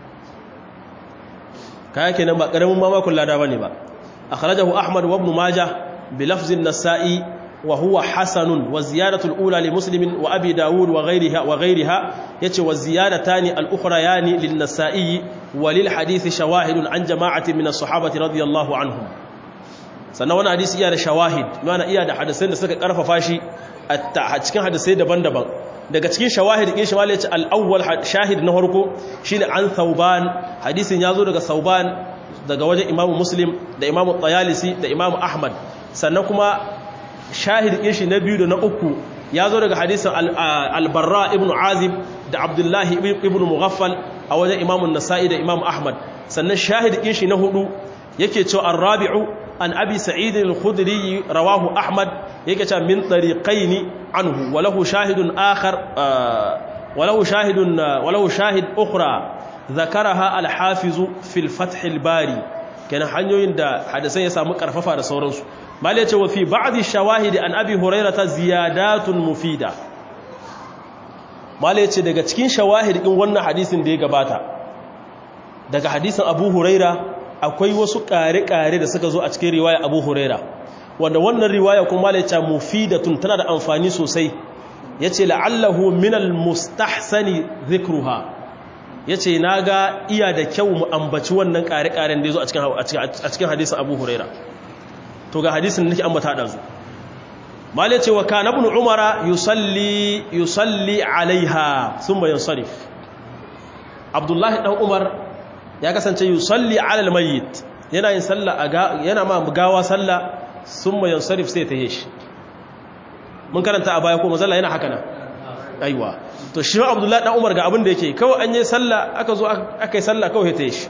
kaya kenan ba karamin mamakon lada bane ba akhrajahu ahmad wa ibn majah bi lafz an-nasa'i wa huwa hasanun wa ziyadatu al-ula li muslim wa abi daud wa ghayriha wa ghayriha yace wa ziyadatani al-ukhrayani lin-nasa'i wa lil hadith shawahid an jama'atin min as-sahabati radiyallahu anhum sannan wannan hadisi iya da shawahid mana iya da hadisan da suka karfafa shi a cikin hadisai daban-daban daga cikin shawahid din shawali yace al-awwal shahid na farko shine an thauban hadisin yazo daga thauban daga wajen imamu muslim da imamu tayalisi da imamu ahmad sannan kuma shahid din shi na biyu da na uku yazo daga hadisin al-barra ibn azib da abdullahi ibn mughaffal a wajen imamu nasa'i da imamu ahmad sannan shahid din shi na hudu yake cewa ar-rabi'u an abi sa'id al-khudri rawahu ahmad yake cewa min tariqaini anhu walahu shahidun akhar walahu shahidun walahu shahid ukhra zakaraha al-hafiz fi al-fath al-bari kana hanyoyin da hadisan ya samu karfafa da sauransu mal yace wa fi ba'd shawahid an abi hurairah ziyadatun mufida mal yace daga cikin shawahid din wannan hadisin da ya gabata daga hadisin abu hurairah akwai wasu ƙare-ƙare da suka zo a cikin riwaya abu huraira wanda wannan riwaya kuma laica mufidatun tana da amfani sosai ya ce la'allahu minal mustahsani zikruha ya ce na ga iya da kyau mu ambaci wannan ƙare-ƙaren da ya zo a cikin hadisun abu huraira to ga hadisun da nake ambata da zu malai ce wa kana ibn umara yusalli yusalli alaiha thumma yansarif abdullahi dan umar ya kasance yusalli alal mayyit yana yin sallah yana ma gawa sallah summa yansarif sai ta yi shi mun karanta a baya ko mazalla yana haka nan aiwa to shi abdullahi dan umar ga abin da yake kawai an yi sallah aka zo aka yi sallah kawai ta yi shi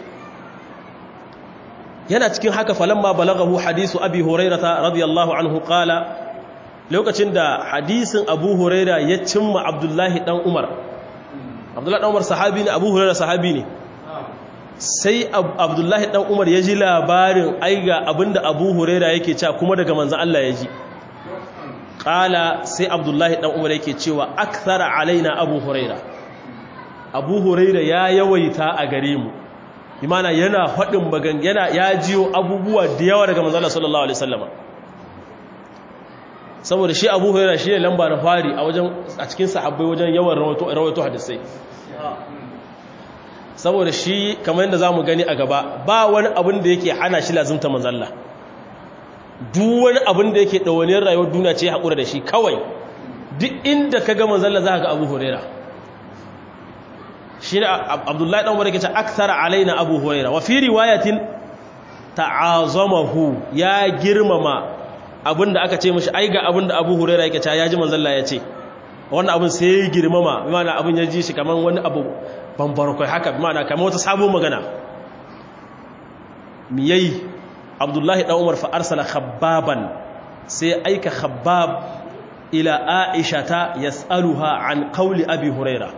yana cikin haka falamma balagahu hadisu abi hurairata radiyallahu anhu qala lokacin da hadisin abu huraira ya cimma abdullahi dan umar abdullahi dan umar sahabi ne abu huraira sahabi ne sai abdullahi dan umar ya ji labarin aiga abinda abu huraira yake cewa kuma daga manzan Allah ya ji ƙala sai abdullahi dan umar yake cewa akthara alaina abu huraira abu huraira ya yawaita a gare mu imana yana faɗin bagan yana ya jiyo abubuwa da yawa daga manzan Allah sallallahu alaihi wasallama saboda shi abu huraira shi ne lamba na fari a wajen a cikin sahabbai wajen yawan rawaito hadisai saboda shi kamar yadda za mu gani a gaba ba wani abin da yake hana shi lazimta manzalla duk wani abin da yake ɗawaniyar rayuwar duniya ce haƙura da shi kawai duk inda ka ga manzalla za ka ga abu horera shi ne abdullahi ɗan wadda ke ce aksara alaina abu horera wa fi riwayatin ta'azamahu ya girmama abin da aka ce mashi ai ga abin da abu horera yake ce ya ji manzalla ya ce wannan abin sai ya girmama mana abin ya ji shi kamar wani abu bambara kai haka mana kamar wata sabon magana miyai abdullahi ɗan umar fa arsala khabbaban sai aika khabbab ila aisha ta yas'aluha an qawli abi huraira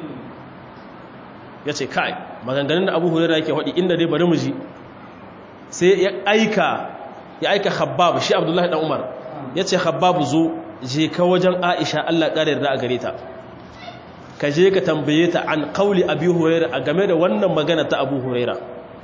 yace kai maganganun da abu huraira yake faɗi inda dai bari mu ji sai ya aika ya aika khabbab shi abdullahi ɗan umar yace khabbab zo je ka wajen aisha Allah ƙarar da a gare ta ka je ka tambaye ta an qawli abi huraira a game da wannan magana ta abu huraira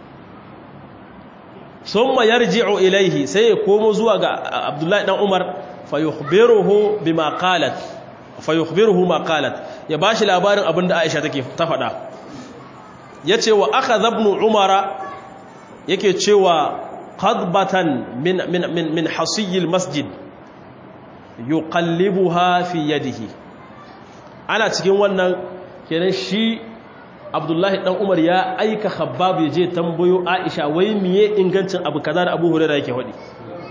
summa yarji'u ilaihi sai ya komo zuwa ga abdullahi dan umar fayukhbiruhu bima qalat fayukhbiruhu ma qalat ya bashi labarin abinda Aisha take ta faɗa yace wa akhadha ibn umara yake cewa qadbatan min min min min hasiy masjid yuqallibuha fi yadihi ana cikin wannan kenan shi Abdullahi dan Umar ya aika Khabbab ya je tambayo Aisha wai miye ingancin abu kaza da Abu Hurairah yake faɗi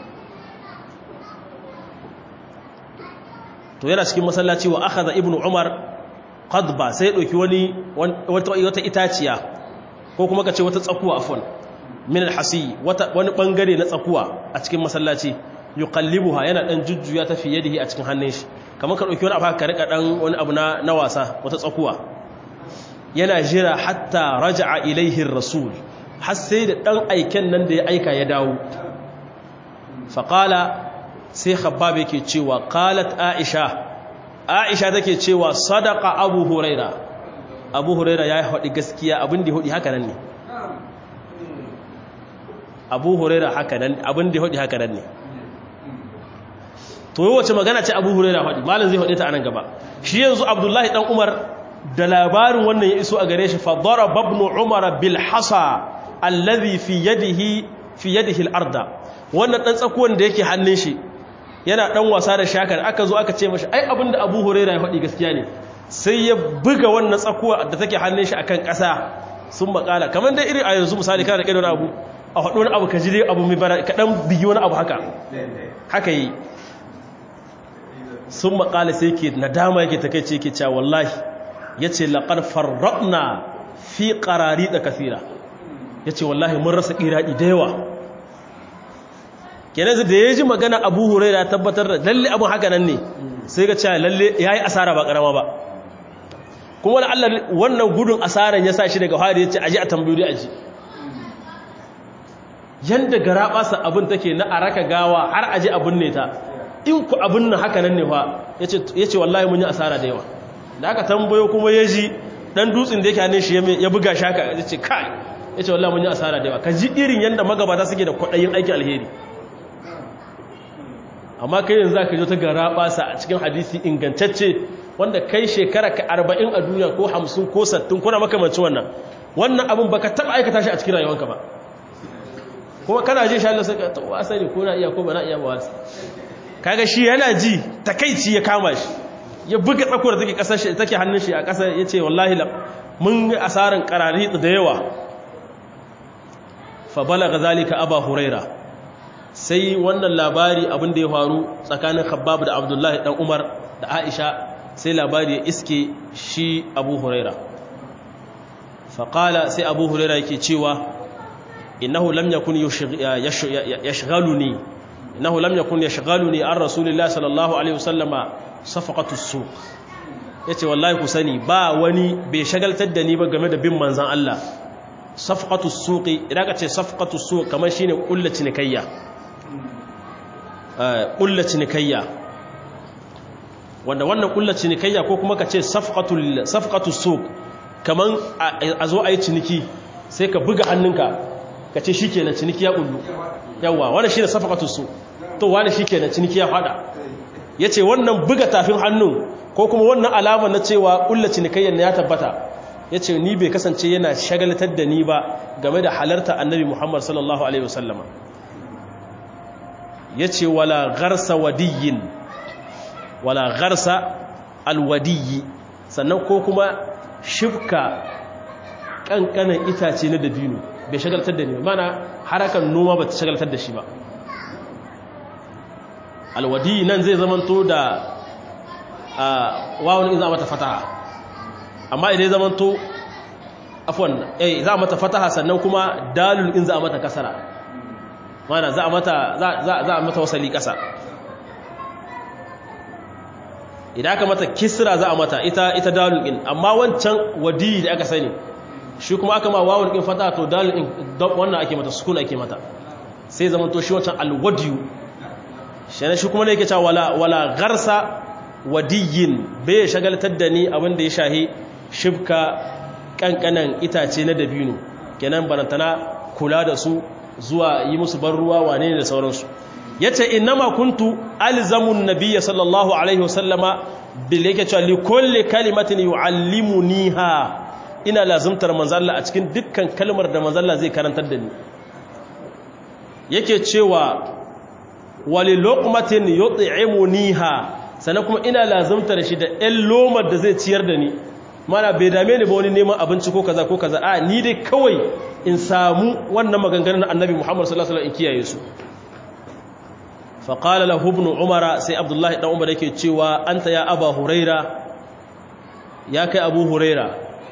to yana cikin masallaci wa akhadha ibnu umar qadba sai dauki wani wata wata itaciya ko kuma kace wata tsakuwa afwan min alhasi wata wani bangare na tsakuwa a cikin masallaci yuqallibuha yana dan jujjuya ta fi yadihi a cikin hannun shi kamar ka dauki wani abu ka rika dan wani abu na na wasa wata tsakuwa yana jira hatta raja'a ilaihi rasul har sai da dan aiken nan da ya aika ya dawo faqala sai khabbab yake cewa qalat aisha aisha take cewa sadaqa abu huraira abu huraira ya haɗi gaskiya abin da haɗi haka nan ne abu huraira haka nan abin da haɗi haka nan ne to yi wace magana ce abu huraira haɗi malin zai haɗe ta anan gaba shi yanzu abdullahi ɗan umar da labarin wannan ya iso a gare shi fadara babnu umar bil hasa allazi fi yadihi fi yadihi al-arda wannan dan tsakuwan da yake hannun shi yana dan wasa da shakar aka zo aka ce mashi ai abinda Abu Hurairah ya faɗi gaskiya ne sai ya buga wannan tsakuwa da take hannun shi akan ƙasa sun makala kamar dai irin a yanzu misali kana da kai wani abu a faɗo wani abu ka ji dai abu mai bara ka dan bigi wani abu haka haka yi sun makala sai ke nadama yake takeice yake cewa wallahi yace laqad farrabna fi qarari da kathira yace wallahi mun rasa qiradi da yawa kenan da ya ji magana abu huraira tabbatar da lalle abin haka nan ne sai ga cewa lalle ya yi asara ba karama ba kuma wani allah wannan gudun asaran ya sa shi daga hari ya ce aji a tambayi aji yadda gara basa abin take na a raka gawa har aji abin ne ta in ku abin nan haka nan ne fa ya ce wallahi mun yi asara da yawa da aka tambayo kuma ya ji dan dutsen da yake hannun shi ya buga shaka ya ce kai ya ce wallahi mun yi asara da yawa ka ji irin yadda magabata suke da kwaɗayin aikin alheri amma kai yanzu za ka jo ta gara basa a cikin hadisi ingantacce wanda kai shekara ka arba'in a duniya ko hamsin ko sattin kuna makamanci wannan wannan abin ba ka taɓa aikata shi a cikin rayuwanka ba kuma kana ji shi Allah sai ka taɓa asali ko na iya ko ba na iya ba wasu kaga shi yana ji takaici ya kama shi ya buga tsakuwar take kasar shi take hannun shi a ƙasa ya ce wallahi mun yi asarin karari da yawa fa balaga zalika aba huraira sai wannan labari abin da ya faru tsakanin khabbab da abdullahi dan umar da aisha sai labari ya iske shi abu huraira faƙala sai abu huraira yake cewa innahu lam yakun yashghaluni innahu lam yakun yashghaluni an rasulillahi sallallahu alaihi wasallama safaqatu suq yace wallahi ku sani ba wani bai shagaltar da ni ba game da bin manzon Allah safaqatu suqi idan ka ce safaqatu suq kamar shine kullu cinikayya ƙulla cinikayya wanda wannan ƙulla cinikayya ko kuma ka ce safƙatu so kaman a zo a yi ciniki sai ka buga hannunka ka ce shi ke na ciniki ya ƙullu yawa wanda shi ne safƙatu so to wanda shi ke na ciniki ya fada ya ce wannan buga tafin hannun ko kuma wannan alama na cewa ƙulla cinikayyar na ya tabbata ya ce ni bai kasance yana shagalatar da ni ba game da halarta annabi muhammad sallallahu alaihi wasallama ya ce wala garsa wadiyin wala garsa alwadiyi sannan ko kuma shifka ƙanƙanan itace na dabino bai shagaltar da ni mana harakan noma ba ta shagaltar da shi ba alwadiyi nan zai zamanto da wawon in za mata fataha amma idan zamanto afwan eh za a mata fataha sannan kuma dalul in za a mata kasara mana za a mata za a mata wasali kasa idan aka mata kisra za a mata ita ita dalul in amma wancan wadi da aka sani shi kuma aka ma wawun in fataha to dalul in wannan ake mata sukun ake mata sai zama to shi wancan alwadiyu shi shi kuma ne yake cewa wala wala gharsa wadiyin bai shagaltar da ni abin da ya shahi shibka kankanan itace na dabino kenan barantana kula da su zuwa yi musu ban ruwa wane ne da sauransu yace innama kuntu alzamun nabiyya sallallahu alaihi wasallama bil yake cewa li kulli kalimatin yuallimuniha ina lazumtar manzalla a cikin dukkan kalmar da manzalla zai karantar da ni yake cewa wali luqmatin yut'imuniha sannan kuma ina lazumtar shi da ɗan lomar da zai ciyar da ni mana bai dame ni ba wani neman abinci ko kaza ko kaza a ni dai kawai in samu wannan maganganun annabi Muhammad sallallahu alaihi wasallam in kiyaye su fa qala lahu ibn umara sai abdullahi dan umar yake cewa anta ya aba huraira ya kai abu huraira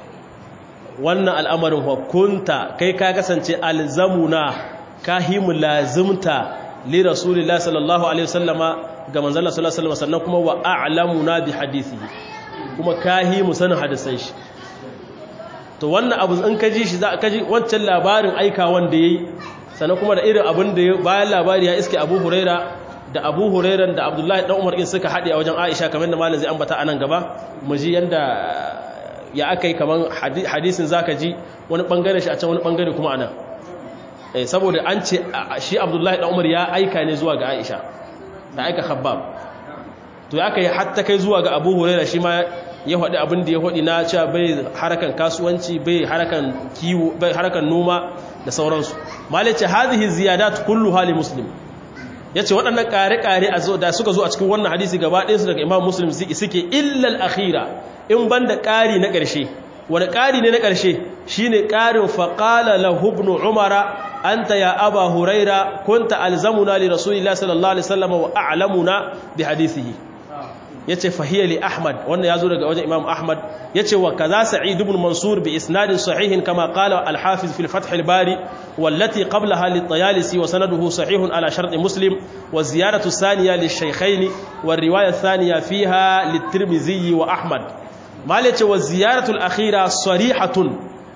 wannan al'amarin hukunta kai ka kasance alzamuna kahimu lazimta li rasulillahi sallallahu alaihi wasallama ga manzon sallallahu alaihi wasallam sannan kuma wa a'lamuna bi hadithihi kuma kahimu sanin hadisan shi to wannan abu in ka ji shi za ka ji wancan labarin aika wanda yayi sannan kuma da irin abin da bayan labari ya iske Abu Huraira da Abu Hurairan da Abdullahi dan Umar in suka haɗe a wajen Aisha kamar da malam zai ambata anan gaba mu ji yanda ya akai kaman hadisin zaka ji wani bangare shi a can wani bangare kuma anan eh saboda an ce shi Abdullahi dan Umar ya aika ne zuwa ga Aisha da aika Khabbab to ya kai hatta kai zuwa ga Abu Huraira shi ma ya faɗi abin da ya faɗi na cewa bai harakan kasuwanci bai harakan kiwo bai harakan noma da sauransu malice hadhihi ziyadat kullu hali muslim yace waɗannan ƙare-ƙare da suka zo a cikin wannan hadisi gaba ɗayan su daga Imam Muslim suke illa al-akhira in banda ƙari na ƙarshe wani ƙari ne na ƙarshe shine ƙarin faqala lahu ibn umara anta ya aba huraira kunta alzamuna li rasulillahi sallallahu alaihi wasallam wa a'lamuna bi hadithihi yace fahiya li ahmad wannan yazo daga wajen imam ahmad yace wa kaza sa'id ibn mansur bi isnadin sahihin kama qala al hafiz fi al fath al bari wallati qablaha li tayalisi wa sanaduhu sahihun ala shart muslim wa ziyaratu thaniya li shaykhayn wa riwaya thaniya fiha li tirmidhi wa ahmad mal yace wa ziyaratu al akhira sarihatun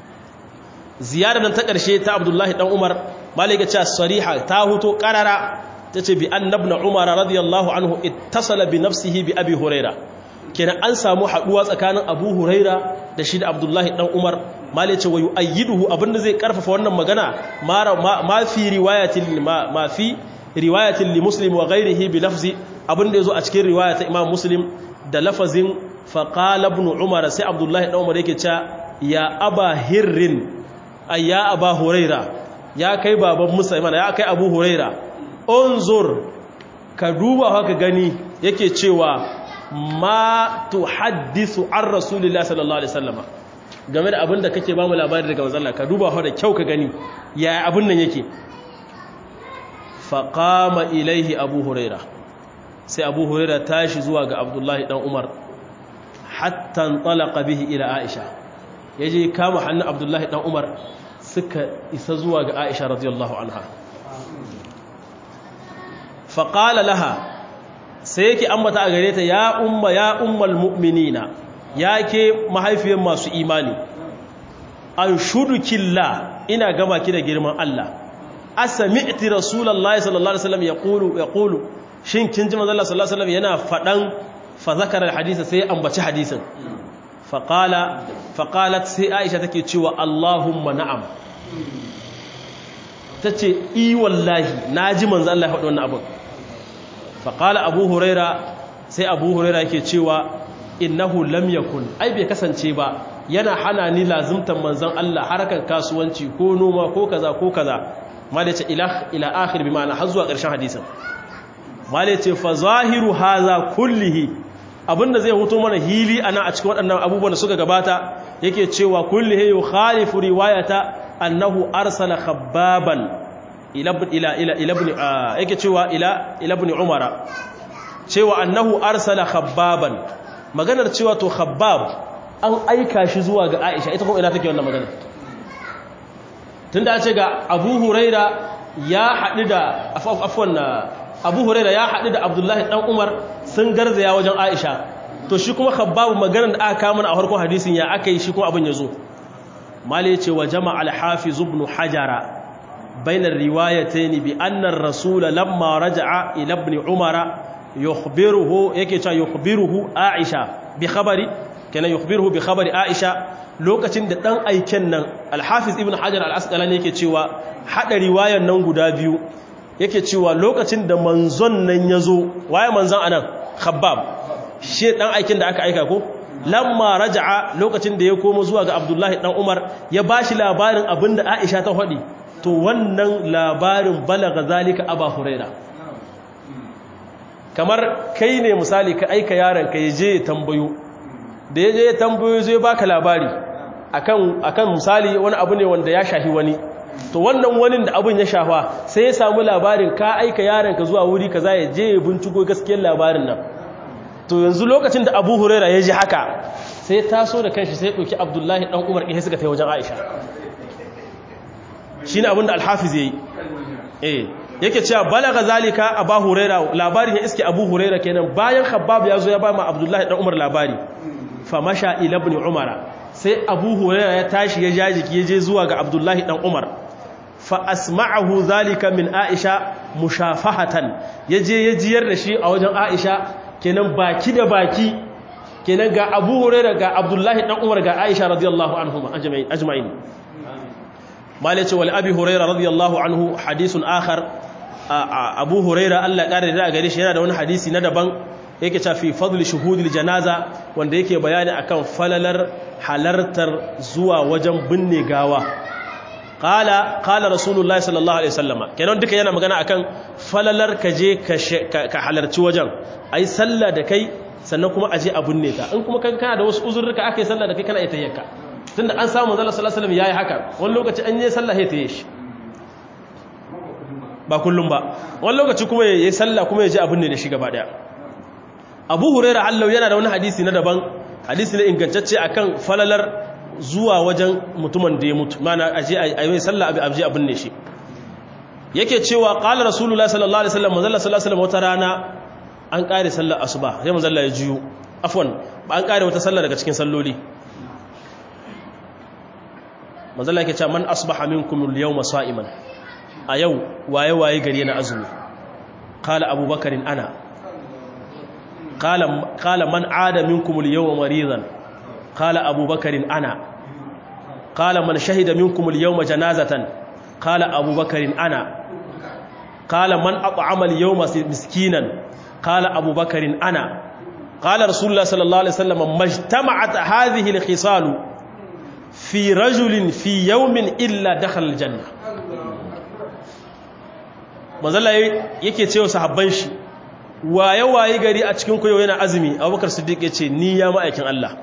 ziyarar ta karshe ta abdullahi dan umar malika ce sariha ta huto qarara tace bi annabna umar radiyallahu anhu ittasala bi nafsihi bi abi huraira kenan an samu haduwa tsakanin abu huraira da shi da abdullahi dan umar mali ce wayu ayyiduhu abinda zai karfafa wannan magana ma fi riwayatin ma fi riwayatin li muslim wa ghairihi bi lafzi abinda yazo a cikin riwaya ta imam muslim da lafazin fa qala ibn umar sai abdullahi dan umar yake cewa ya aba hirrin ay ya aba huraira ya kai baban musa ya kai abu huraira unzur ka duba haka gani yake cewa ma tuhaddisu an rasulillahi sallallahu alaihi wasallam game da abinda kake ba mu labari daga manzon Allah ka duba haka da kyau ka gani yaya abin nan yake faqama ilaihi abu huraira sai abu huraira tashi zuwa ga abdullahi dan umar hatta talaqa bihi ila aisha yaje kama hannun abdullahi dan umar suka isa zuwa ga aisha radiyallahu anha faƙala laha sai yake ambata a gare ta ya umma ya ummal mu'minina ya ke mahaifiyar masu imani an shudukilla ina gama ki da girman Allah asami'ti rasulullahi sallallahu alaihi wasallam yaqulu yaqulu shin kin ji manzo Allah sallallahu alaihi wasallam yana fadan fa zakara alhadith sai ambaci hadisin faqala faqalat sai Aisha take cewa Allahumma na'am tace i wallahi naji manzo Allah ya faɗi wannan abin faƙala abu huraira sai abu huraira yake cewa innahu lam yakun ai bai kasance ba yana hana ni lazimtan manzon Allah harkar kasuwanci ko noma ko kaza ko kaza mala ce ila ila akhir bi ma'ana har zuwa ƙarshen hadisin mala ce fa zahiru hadha kullihi abinda zai huto mana hili ana a cikin waɗannan abubuwan da suka gabata yake cewa kullihi yukhalifu riwayata annahu arsala khabbaban ila ila ila ibn yake cewa ila ila ibn umara cewa annahu arsala khabbaban maganar cewa to khabbab an aika shi zuwa ga Aisha ita kuma ina take wannan magana tunda an ce ga Abu Huraira ya haɗu da afwan Abu Huraira ya haɗu da Abdullahi dan Umar sun garzaya wajen Aisha to shi kuma Khabbab maganar da aka kawo a farkon hadisin ya aka yi shi kuma abin ya zo mali ce wa jama al-hafiz ibn hajara بين الروايتين بأن الرسول لما رجع إلى ابن عمر يخبره يكي يخبره عائشة بخبر كان يخبره بخبر عائشة lokacin da dan aiken nan Al-Hafiz Ibn Hajar Al-Asqalani yake cewa hada riwayar nan guda biyu yake cewa lokacin da manzon nan yazo waye manzon anan Khabbab shi dan aikin da aka aika ko lamma raja'a lokacin da ya komo zuwa ga Abdullahi dan Umar ya bashi labarin abinda Aisha ta faɗi to wannan labarin balaga zalika aba huraira kamar kai ne misali ka aika yaron ka je ya tambayo da ya je ya tambayo zai baka labari akan akan misali wani abu ne wanda ya shahi wani to wannan wani da abun ya shafa sai ya samu labarin ka aika yaron ka zuwa wuri kaza ya je ya binciko gaskiyar labarin nan to yanzu lokacin da Abu Huraira ya ji haka sai ya taso da kanshi sai ya dauki Abdullahi dan Umar ɗin suka tafi wajen Aisha shine abin da Al-Hafiz yayi eh yake cewa balaga zalika Abu Huraira labarin ya iske Abu Huraira kenan bayan Khabbab ya zo ya ba ma Abdullahi dan Umar labari fa masha ila ibn Umar sai Abu Huraira ya tashi ya jajiki ya je zuwa ga Abdullahi dan Umar fa asma'ahu zalika min Aisha mushafahatan yaje ya jiyar da shi a wajen Aisha kenan baki da baki kenan ga Abu Huraira ga Abdullahi dan Umar ga Aisha radiyallahu anhuma ajma'in malace wal abi huraira radiyallahu anhu hadisun akhar abu huraira Allah kare da gare shi yana da wani hadisi na daban yake cewa fi fadli shuhudil janaza wanda yake bayani akan falalar halartar zuwa wajen binne gawa qala qala rasulullahi sallallahu alaihi wasallama kenan duka yana magana akan falalar ka je ka halarci wajen ai sallah da kai sannan kuma aje a binne ka in kuma kan kana da wasu uzurruka akai sallah da kai kana ita yakka tunda an samu manzo sallallahu alaihi wasallam yayi haka wani lokaci an yi sallah sai ta yi shi ba kullum ba wani lokaci kuma yayi sallah kuma ya ji abin ne da shi gaba daya Abu Hurairah Allah yana da wani hadisi na daban hadisi ne ingantacce akan falalar zuwa wajen mutumin da ya mutu mana aje a yi sallah abi abje abin ne shi yake cewa qala rasulullahi sallallahu alaihi wasallam manzo sallallahu alaihi wasallam wata rana an kare sallar asuba sai manzo ya jiyo afwan ba an kare wata sallah daga cikin salloli manzo Allah yake cewa man asbaha minkum al-yawma sa'iman a yau waye waye gari na azumi qala abubakar ana qala qala man aada minkum al-yawma maridan qala abubakar ana qala man shahida minkum al-yawma janazatan qala abubakar ana qala man at'ama al-yawma miskinan qala abubakar ana qala rasulullah sallallahu alaihi wasallam majtama'at hadhihi al-khisalu fi rajulin fi yawmin illa dakhala aljanna manzala yake cewa sahabban shi waye waye gari a cikin koyo yana azumi Abubakar Siddiq yace ni ya ma'aikin Allah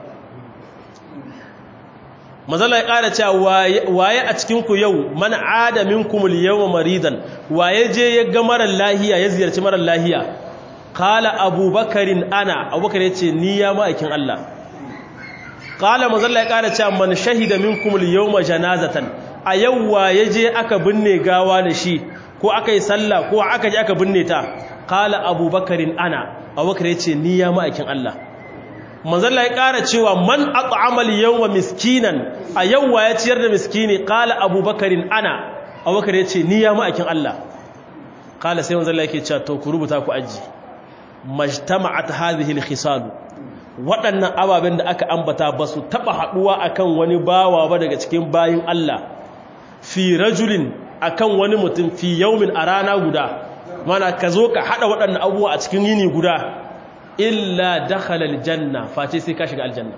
manzala ya ƙara cewa waye a cikin ku yau man ada minkum al-yawma maridan waye je ya ga marar lahiya ya ziyarci marar lahiya qala abubakarin ana abubakar yace ni ya ma'aikin Allah kala mazalla ya kara cewa man shahida minkum al-yawma janazatan a yawwa yaje aka binne gawa da shi ko aka yi sallah ko aka je aka binne ta kala abubakarin ana abubakar yace ni ya ma'aikin Allah mazalla ya kara cewa man at'ama al-yawma miskinan a yawwa ya ciyar da miskini kala abubakarin ana abubakar yace ni ya ma'aikin Allah kala sai mazalla yake cewa to ku rubuta ku aji majtama'at hadhihi al-khisal waɗannan ababen da aka ambata ba su taɓa haɗuwa akan wani bawa ba daga cikin bayin Allah fi rajulin akan wani mutum fi yaumin a rana guda mana ka zo ka haɗa waɗannan abubuwa a cikin yini guda illa dakhala aljanna face sai ka shiga aljanna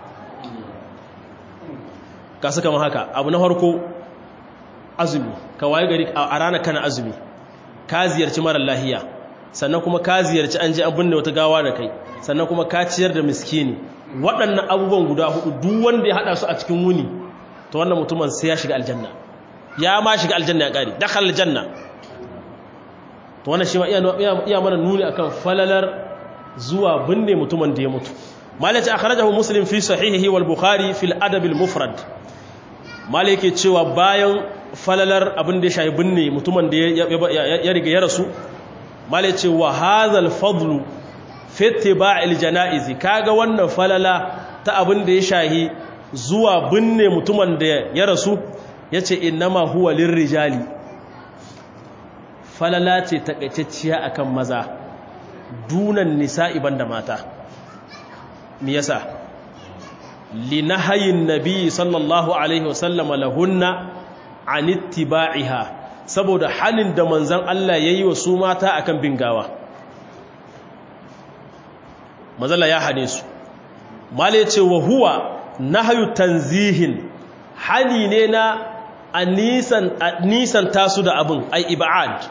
ka saka haka abu na farko azumi ka waye gari a rana kana azumi ka ziyarci mara lahiya sannan kuma ka ziyarci an je an binne wata gawa da kai sannan kuma ka ciyar da miskini waɗannan abubuwan guda hudu duk wanda ya haɗa su a cikin wuni to wannan mutumin sai ya shiga aljanna ya ma shiga aljanna ya ƙari dakal aljanna to wannan shi ma iya mana nuni akan falalar zuwa binne mutumin da ya mutu malaka akhrajahu muslim fi sahihihi wal bukhari fil adab al mufrad malaka cewa bayan falalar abin da ya shayi binne mutumin da ya riga ya rasu malai ce wa hazal fadlu fete ba iljana'izi kaga wannan falala ta abin da ya shahi zuwa binne mutumin da ya rasu ya ce innama huwa lirrijali falala ce takaitacciya akan maza dunan nisa'i banda mata me yasa linahayin nabi sallallahu alaihi wasallama lahunna an ittiba'iha saboda halin da manzan Allah yayi wa su mata akan bin gawa mazalla ya hane su male ce wa huwa nahyu tanzihin hali ne na a nisan tasu da abin ai ibad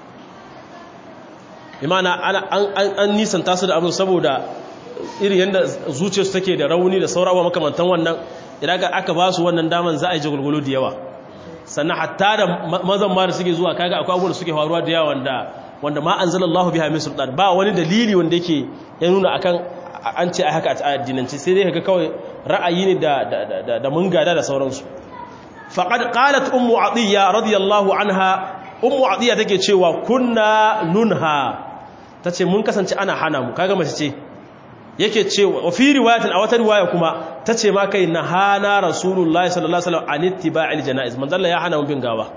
imana an nisan tasu da abin saboda iri yadda zuciyarsu take da rauni da saurawa makamantan wannan idan aka ba su wannan daman za a yi jagulgulu da yawa sannan hatta da mazan ma da suke zuwa kaga akwai abubuwan da suke faruwa da yawa wanda wanda ma anzalallahu biha min sultan ba wani dalili wanda yake ya nuna akan an ce a haka a addinance sai dai kaga kawai ra'ayi ne da da da mun gada da sauransu faqad qalat ummu atiya radiyallahu anha ummu atiya take cewa kunna nunha tace mun kasance ana hana mu kaga mace ce yake cewa wa fi riwayatin a wata riwaya kuma tace ma kai na hana rasulullahi sallallahu alaihi wasallam an ittiba'il janaiz manzo Allah ya hana mu bin gawa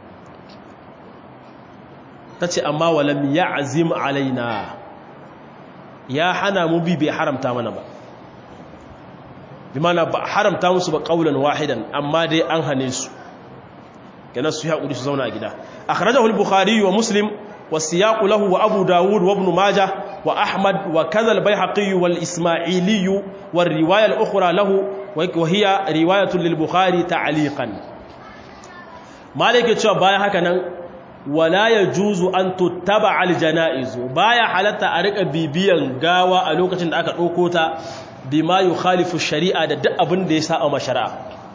tace amma walam ya'zim alaina ya hana mu bi bai haramta mana ba bi mana ba haramta musu ba qaulan wahidan amma dai an hane su kana su ya su zauna a gida akhrajahu al-bukhari wa muslim والسياق له وأبو داود وابن ماجه وأحمد وكذا البيحقي والإسماعيلي والرواية الأخرى له وهي رواية للبخاري تعليقا مالك يتشوى بايا هكذا ولا يجوز أن تتبع الجنائز بايا حالتا أريك بيبيا غاوة ألوكة أكا أوكوتا بما يخالف الشريعة دا أبن ديسا أو مشرع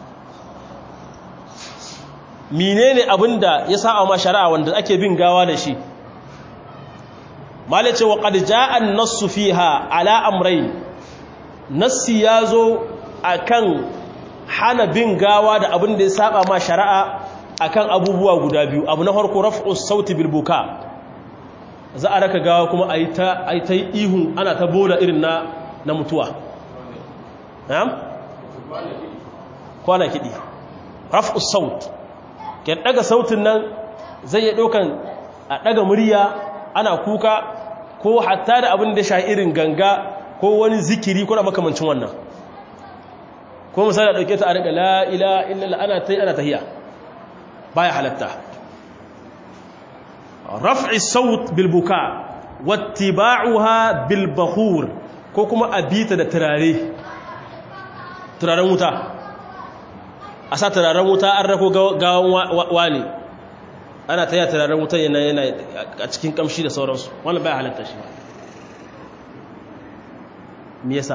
menene abinda ya sa a shari'a wanda ake bin gawa da shi malai ce wa qad jaa an-nassu fiha ala amrayn nassi yazo akan hana bin gawa da abin da ya saba ma shari'a akan abubuwa guda biyu abu na farko raf'u sauti bil buka za a raka gawa kuma ayi ta ayi ta ihu ana ta bola irin na na mutuwa na'am kwana kidi raf'u saut ke daga sautin nan zai ya dokan a daga murya ana kuka ko hatta da abin da sha irin ganga ko wani zikiri ko da makamancin wannan ko misali dauke ta a riga la ilaha illallah ana tai ana tahiya baya halatta raf'i saut bil buka wattiba'uha bil bakhur ko kuma abita da turare turaren wuta a sa turaren wuta an rako gawan wani ana ta yi turaren wutan yana yana a cikin kamshi da sauransu wannan baya halatta shi me yasa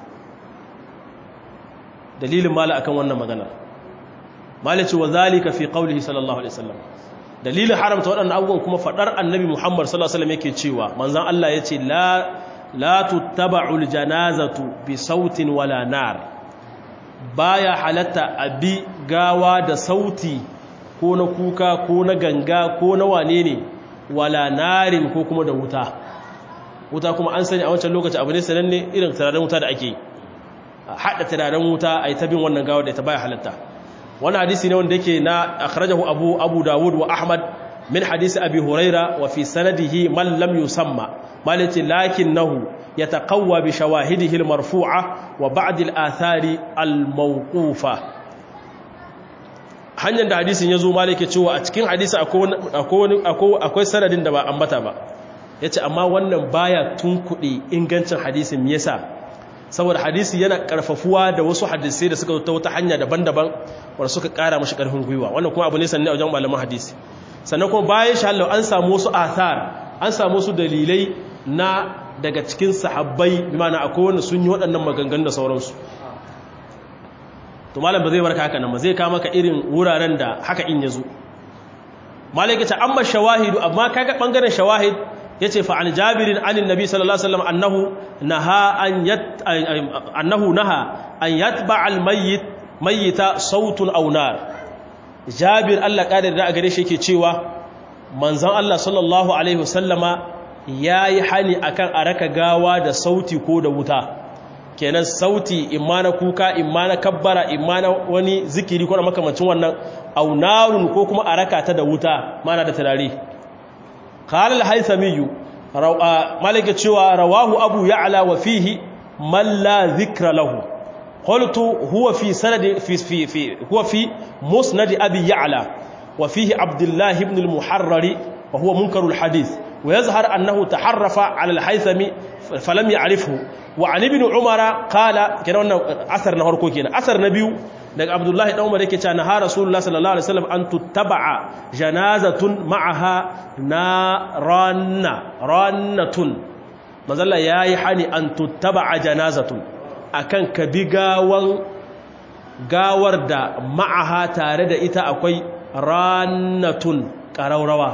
dalilin mala akan wannan magana malici wa zalika fi qawlihi sallallahu alaihi wasallam dalilin haramta waɗannan abubuwan kuma fadar annabi Muhammad sallallahu alaihi wasallam yake cewa manzon Allah yace la la tuttaba'ul janazatu bi sautin wala nar baya halatta abi gawa da sauti ko na kuka ko na ganga ko na wane ne wala narin ko kuma da wuta wuta kuma an sani a wancan lokaci abu ne sananne irin turaren wuta da ake haɗa turaren wuta a yi tabin wannan gawa da ta baya halatta wani hadisi ne wanda yake na akhrajahu abu abu dawud wa ahmad min hadisi abi huraira wa fi sanadihi man lam yusamma malati lakinnahu yataqawwa bi shawahidihi al-marfu'a wa ba'd al-athari al-mawqufa hanyar da hadisin ya zo malike cewa a cikin hadisi akwai sanadin da ba ambata ba ya ce amma wannan baya tunkuɗe ingancin hadisin yasa saboda hadisi yana ƙarfafuwa da wasu hadisai da suka ta wata hanya daban-daban wanda suka ƙara mashi ƙarfin gwiwa wannan kuma abu ne sannan a wajen malaman hadisi sannan kuma bayan shi an samu wasu athar an samu wasu dalilai na daga cikin sahabbai bi ma'ana akwai wanda sun yi waɗannan maganganu da sauransu to malam ba zai barka haka nan ba zai kama ka irin wuraren da haka in yazo malai kace amma shawahidu amma kaga bangaren shawahid yace fa an jabirin anin nabi sallallahu alaihi wasallam annahu naha an yat annahu naha an yatba al mayyit mayyita sautun aw nar jabir Allah ƙadar da a gare shi yake cewa manzon Allah sallallahu alaihi wasallama yayi hani akan a raka gawa da sauti ko da wuta kenan sauti imma na kuka imma na kabbara imma na wani zikiri ko na makamancin wannan au narun ko kuma a raka ta da wuta mana da turare qala al-haythami malaka cewa rawahu abu ya'la wa fihi man la dhikra lahu قلت هو في سند في في في هو في مسند ابي يعلى وفيه عبد الله بن المحرر وهو منكر الحديث ويظهر انه تحرف على الحيثمي فلم يعرفه وعن ابن عمر قال كده wannan asar na farko kenan asar na biyu daga Abdullahi dan Umar yake cewa na Rasulullah sallallahu alaihi wasallam an tuttaba'a janazatun ma'aha naranna rannatun manzalla yayi hani an tuttaba'a janazatun akan ka bi gawan gawar da ma'aha tare da ita akwai rannatun ƙaraurawa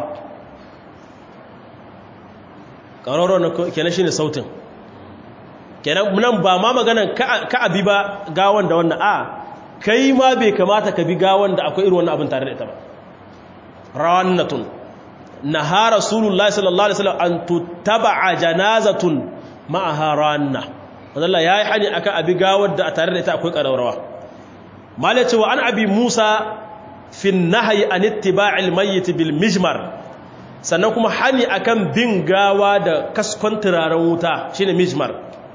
ƙaraurawa kenan shi ne sautin kenan nan ba ma maganan ka abi ba gawan da wannan a kai ma bai kamata ka bi gawan da akwai irin wannan abin tare da ita ba rannatun na ha rasulullahi sallallahu alaihi wasallam an tuttaba'a janazatun ma'aha ranna Allah ya yi hani akan abi gawar da a tare da ita akwai ƙararrawa malai cewa an abi musa fin nahayi an ittiba'il mayyit bil mijmar sannan kuma hani akan bin gawa da kaskon turaren wuta shine mijmar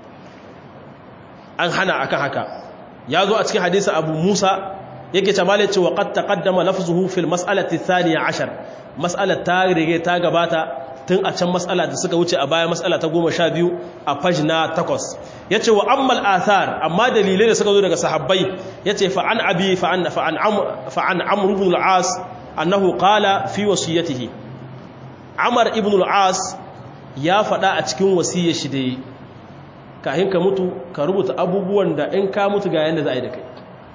an hana akan haka ya zo a cikin hadisi abu musa yake ce malai cewa qad taqaddama lafzuhu fil mas'alati thaniya ashar mas'alar ta rige ta gabata tun a can matsala da suka wuce a baya matsala ta goma sha biyu a fajina takwas ya ce wa ammal athar amma dalilai da suka zo daga sahabbai ya ce fa'an abi fa'an amur ibn al'as annahu qala fi wasiyatihi amar ibn al'as ya faɗa a cikin wasiyar shi da yi kahin ka mutu ka rubuta abubuwan da in ka mutu ga yadda za a yi da kai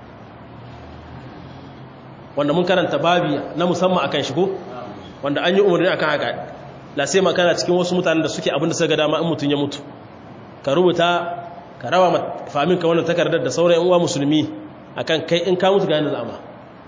wanda mun karanta babi na musamman akan shigo wanda an yi umarni akan haka la sai makana cikin wasu mutanen da suke abin da suka dama in mutum ya mutu ka rubuta ka rawa famin ka wannan takardar da sauran yan uwa musulmi akan kai in ka mutu ga yanda zama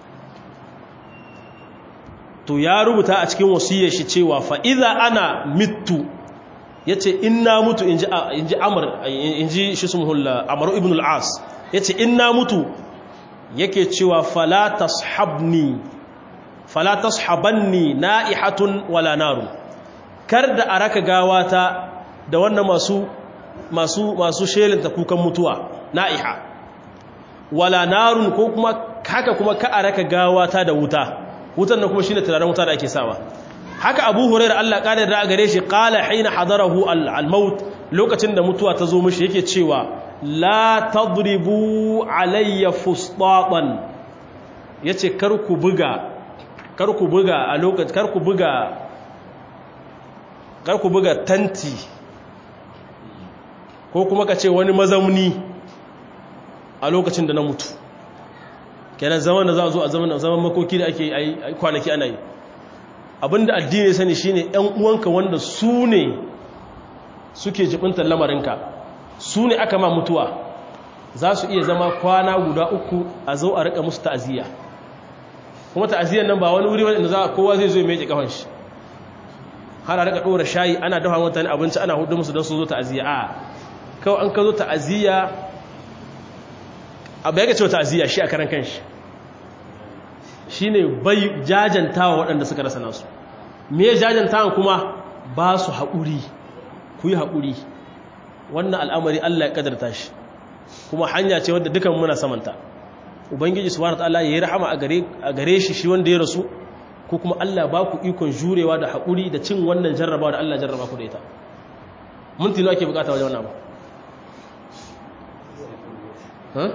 to ya rubuta a cikin wasiyar shi cewa fa idza ana mittu yace in na mutu inji inji amr inji shi sumhul amr ibn al-as yace in na mutu yake cewa fala tashabni fala tashabanni na'ihatun wala narun kar da a raka gawata da wannan masu masu masu shelinta kukan mutuwa na'iha wala narun ko kuma haka kuma ka a raka gawata da wuta wutan nan kuma shine turaren wuta da ake sawa haka Abu Hurairah Allah kare da gare shi qala hina hadarahu al-maut lokacin da mutuwa ta zo mishi yake cewa la tadribu alayya fustatan yace kar ku buga kar ku buga a lokacin kar ku buga kar ku buga tanti ko kuma ka ce wani mazauni a lokacin da na mutu kenan zaman da za a zo a zaman zaman makoki da ake yi kwanaki ana yi abinda addini sani shine yan uwanka wanda su ne suke jibintar lamarinka su ne aka ma mutuwa za su iya zama kwana guda uku a zo a rika musu ta'aziyya kuma ta'aziyyar nan ba wani wuri wanda za kowa zai zo ya meke kafan shi har a rika dora shayi ana dafa mutane abinci ana hudu musu don su zo ta'aziyya a kawai an ka zo ta'aziyya abu ya ga cewa ta'aziyya shi a karan kanshi shi ne bai jajantawa waɗanda suka rasa nasu me jajantawa kuma ba su haƙuri ku yi haƙuri wannan al'amari Allah ya ƙadarta shi kuma hanya ce wadda dukan muna samanta ubangiji subhanahu ta'ala ya yi rahama a gare shi shi wanda ya rasu ko kuma Allah ba ku ikon jurewa da haƙuri da cin wannan jarrabawa da Allah jarraba ku da ita mun tino ake bukata wajen wannan ba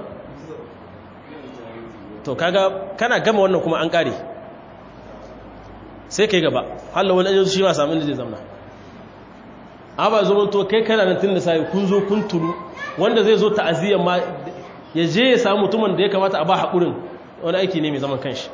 to kaga kana gama wannan kuma an kare sai kai gaba hallo wani ajiye shi ba samu inda zai zamna aba zo to kai kana nan tun da sai kun zo kun tulu wanda zai zo ta'aziyyar ma ya je ya samu mutumin da ya kamata a ba haƙurin wani aiki ne mai zaman kanshi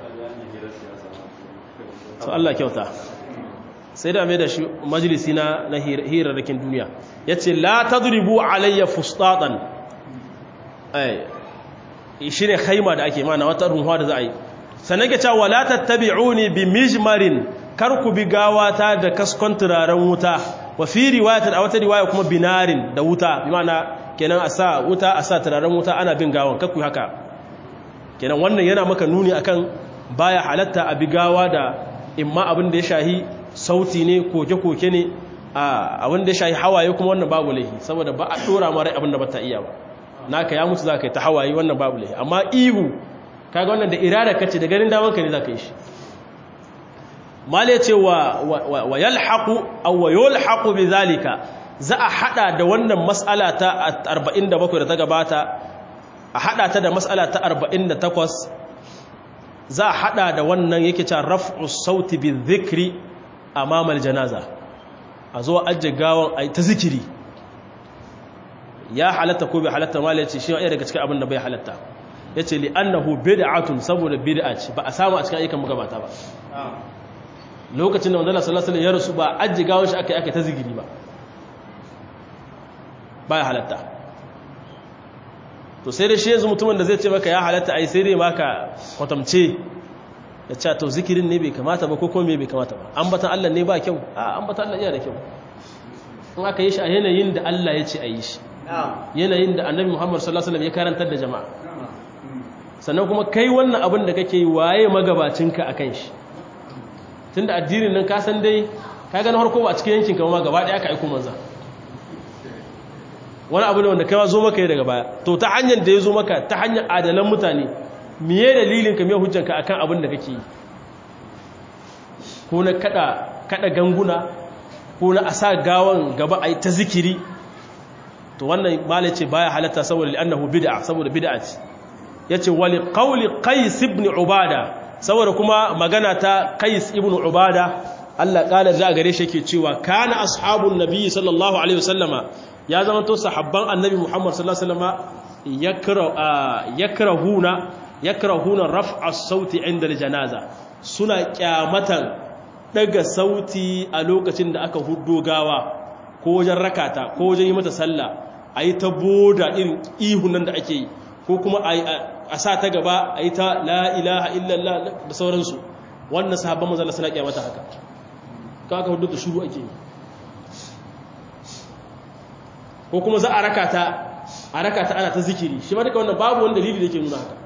to Allah kyauta sai da mai da shi majalisi na na hirarrakin duniya yace la tadribu alayya fustatan ai shi ne haima da ake mana wata runhuwa da za a yi sannan ke cewa wala tattabi'uni bi mijmarin kar ku bi gawata da kaskon turaren wuta wa fi riwayatin a wata riwaya kuma binarin da wuta bi ma'ana kenan a sa wuta a sa turaren wuta ana bin gawan kakku haka kenan wannan yana maka nuni akan baya halatta a bi gawa da imma abin da ya shahi sauti ne koke-koke ne abin da ya shahi hawaye kuma wannan babu laihi saboda ba a dora mara abin da ba ta iya ba naka ya mutu za ka yi ta hawaye wannan babu laihi amma ihu kaga wannan da irada kace da ganin damanka ne za ka yi shi mal ya ce wa yalhaqu aw wa yulhaqu bi zalika za a hada da wannan mas'ala ta 47 da ta gabata a hada ta da mas'ala ta 48 za a hada da wannan yake cewa raf'u sauti bi dhikri amama aljanaza a zo ajje gawan ai ta zikiri ya halatta ko bai halatta mal ya ce shi ya daga cikin abin da bai halatta yace li annahu bid'atun saboda bid'a ce ba a samu a cikin ayyukan magabata ba lokacin da manzala sallallahu alaihi wasallam ya rasu ba ajji gawon shi aka yi aka ta zigiri ba baya halatta to sai da shi yanzu mutumin da zai ce maka ya halatta ai sai dai maka kwatamce ya ce to zikirin ne bai kamata ba ko kuma bai kamata ba ambatan Allah ne ba kyau a ambatan Allah yana da kyau in aka yi shi a yanayin da Allah ya ce a yi shi yanayin da annabi Muhammad sallallahu alaihi wasallam ya karantar da jama'a sannan kuma kai wannan abin da kake yi waye magabacinka akan shi tunda addinin nan ka san dai ka ga na harko ba a cikin yankin kama gaba ɗaya aka aiko manza wani abu ne wanda kai ma zo maka yi daga baya to ta hanyar da ya zo maka ta hanyar adalan mutane miye dalilin ka miye hujjanka akan abin da kake yi ko na kada kada ganguna ko na asa gawan gaba ai ta zikiri to wannan malai ce baya halatta saboda li'annahu bid'a saboda bid'a ce yace wali qawli qais ibn ubada saboda kuma magana ta Qais ibn Ubada Allah kala da gare shi yake cewa kana ashabun nabi sallallahu alaihi wasallama ya zama to sahabban annabi Muhammad sallallahu alaihi wasallama yakra yakrahuna yakrahuna raf'a sauti inda janaza suna kyamatan daga sauti a lokacin da aka huddo gawa ko wajen rakata ko wajen yi mata sallah ayi ta boda irin ihun nan da ake yi ko kuma a sa ta gaba a yi ta la ilaha illallah da sauransu wannan sahabban mazala suna kyamata haka ka aka hudu da shuru ake yi ko kuma za a raka ta a raka ta ana ta zikiri shi ma duka wannan babu wani dalili da ke nuna haka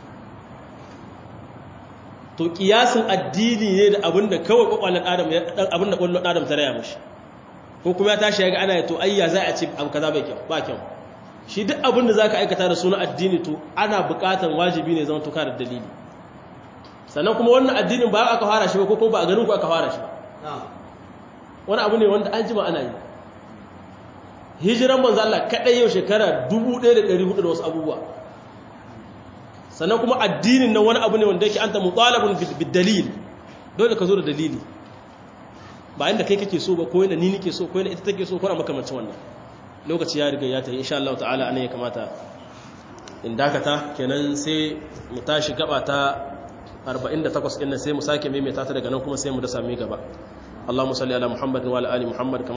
to kiyasin addini ne da abinda kawai kwakwalon adam abinda kwakwalon adam ta raya mashi ko kuma ya tashi ya ga ana to ayya za a ce abu kaza bai kyau ba kyau shi duk abin da za ka aikata da suna addini to ana bukatan wajibi ne zama tuka da dalili sannan kuma wannan addinin ba aka fara shi ba ko ba a ganin ku aka fara shi ba wani abu ne wanda an jima ana yi hijiran manzo Allah kadai yau shekara 1400 da wasu abubuwa sannan kuma addinin nan wani abu ne wanda yake anta mutalabun bid dalil dole ka zo da dalili ba inda kai kake so ba ko yana ni nake so ko yana ita take so ko na makamancin wannan lokaci ya riga ya ta insha Allah ta'ala anan ya kamata in dakata kenan sai mu tashi gaba ta 48 din sai mu sake maimaita ta daga nan kuma sai mu da sami gaba Allahumma salli ala Muhammad wa ala ali Muhammad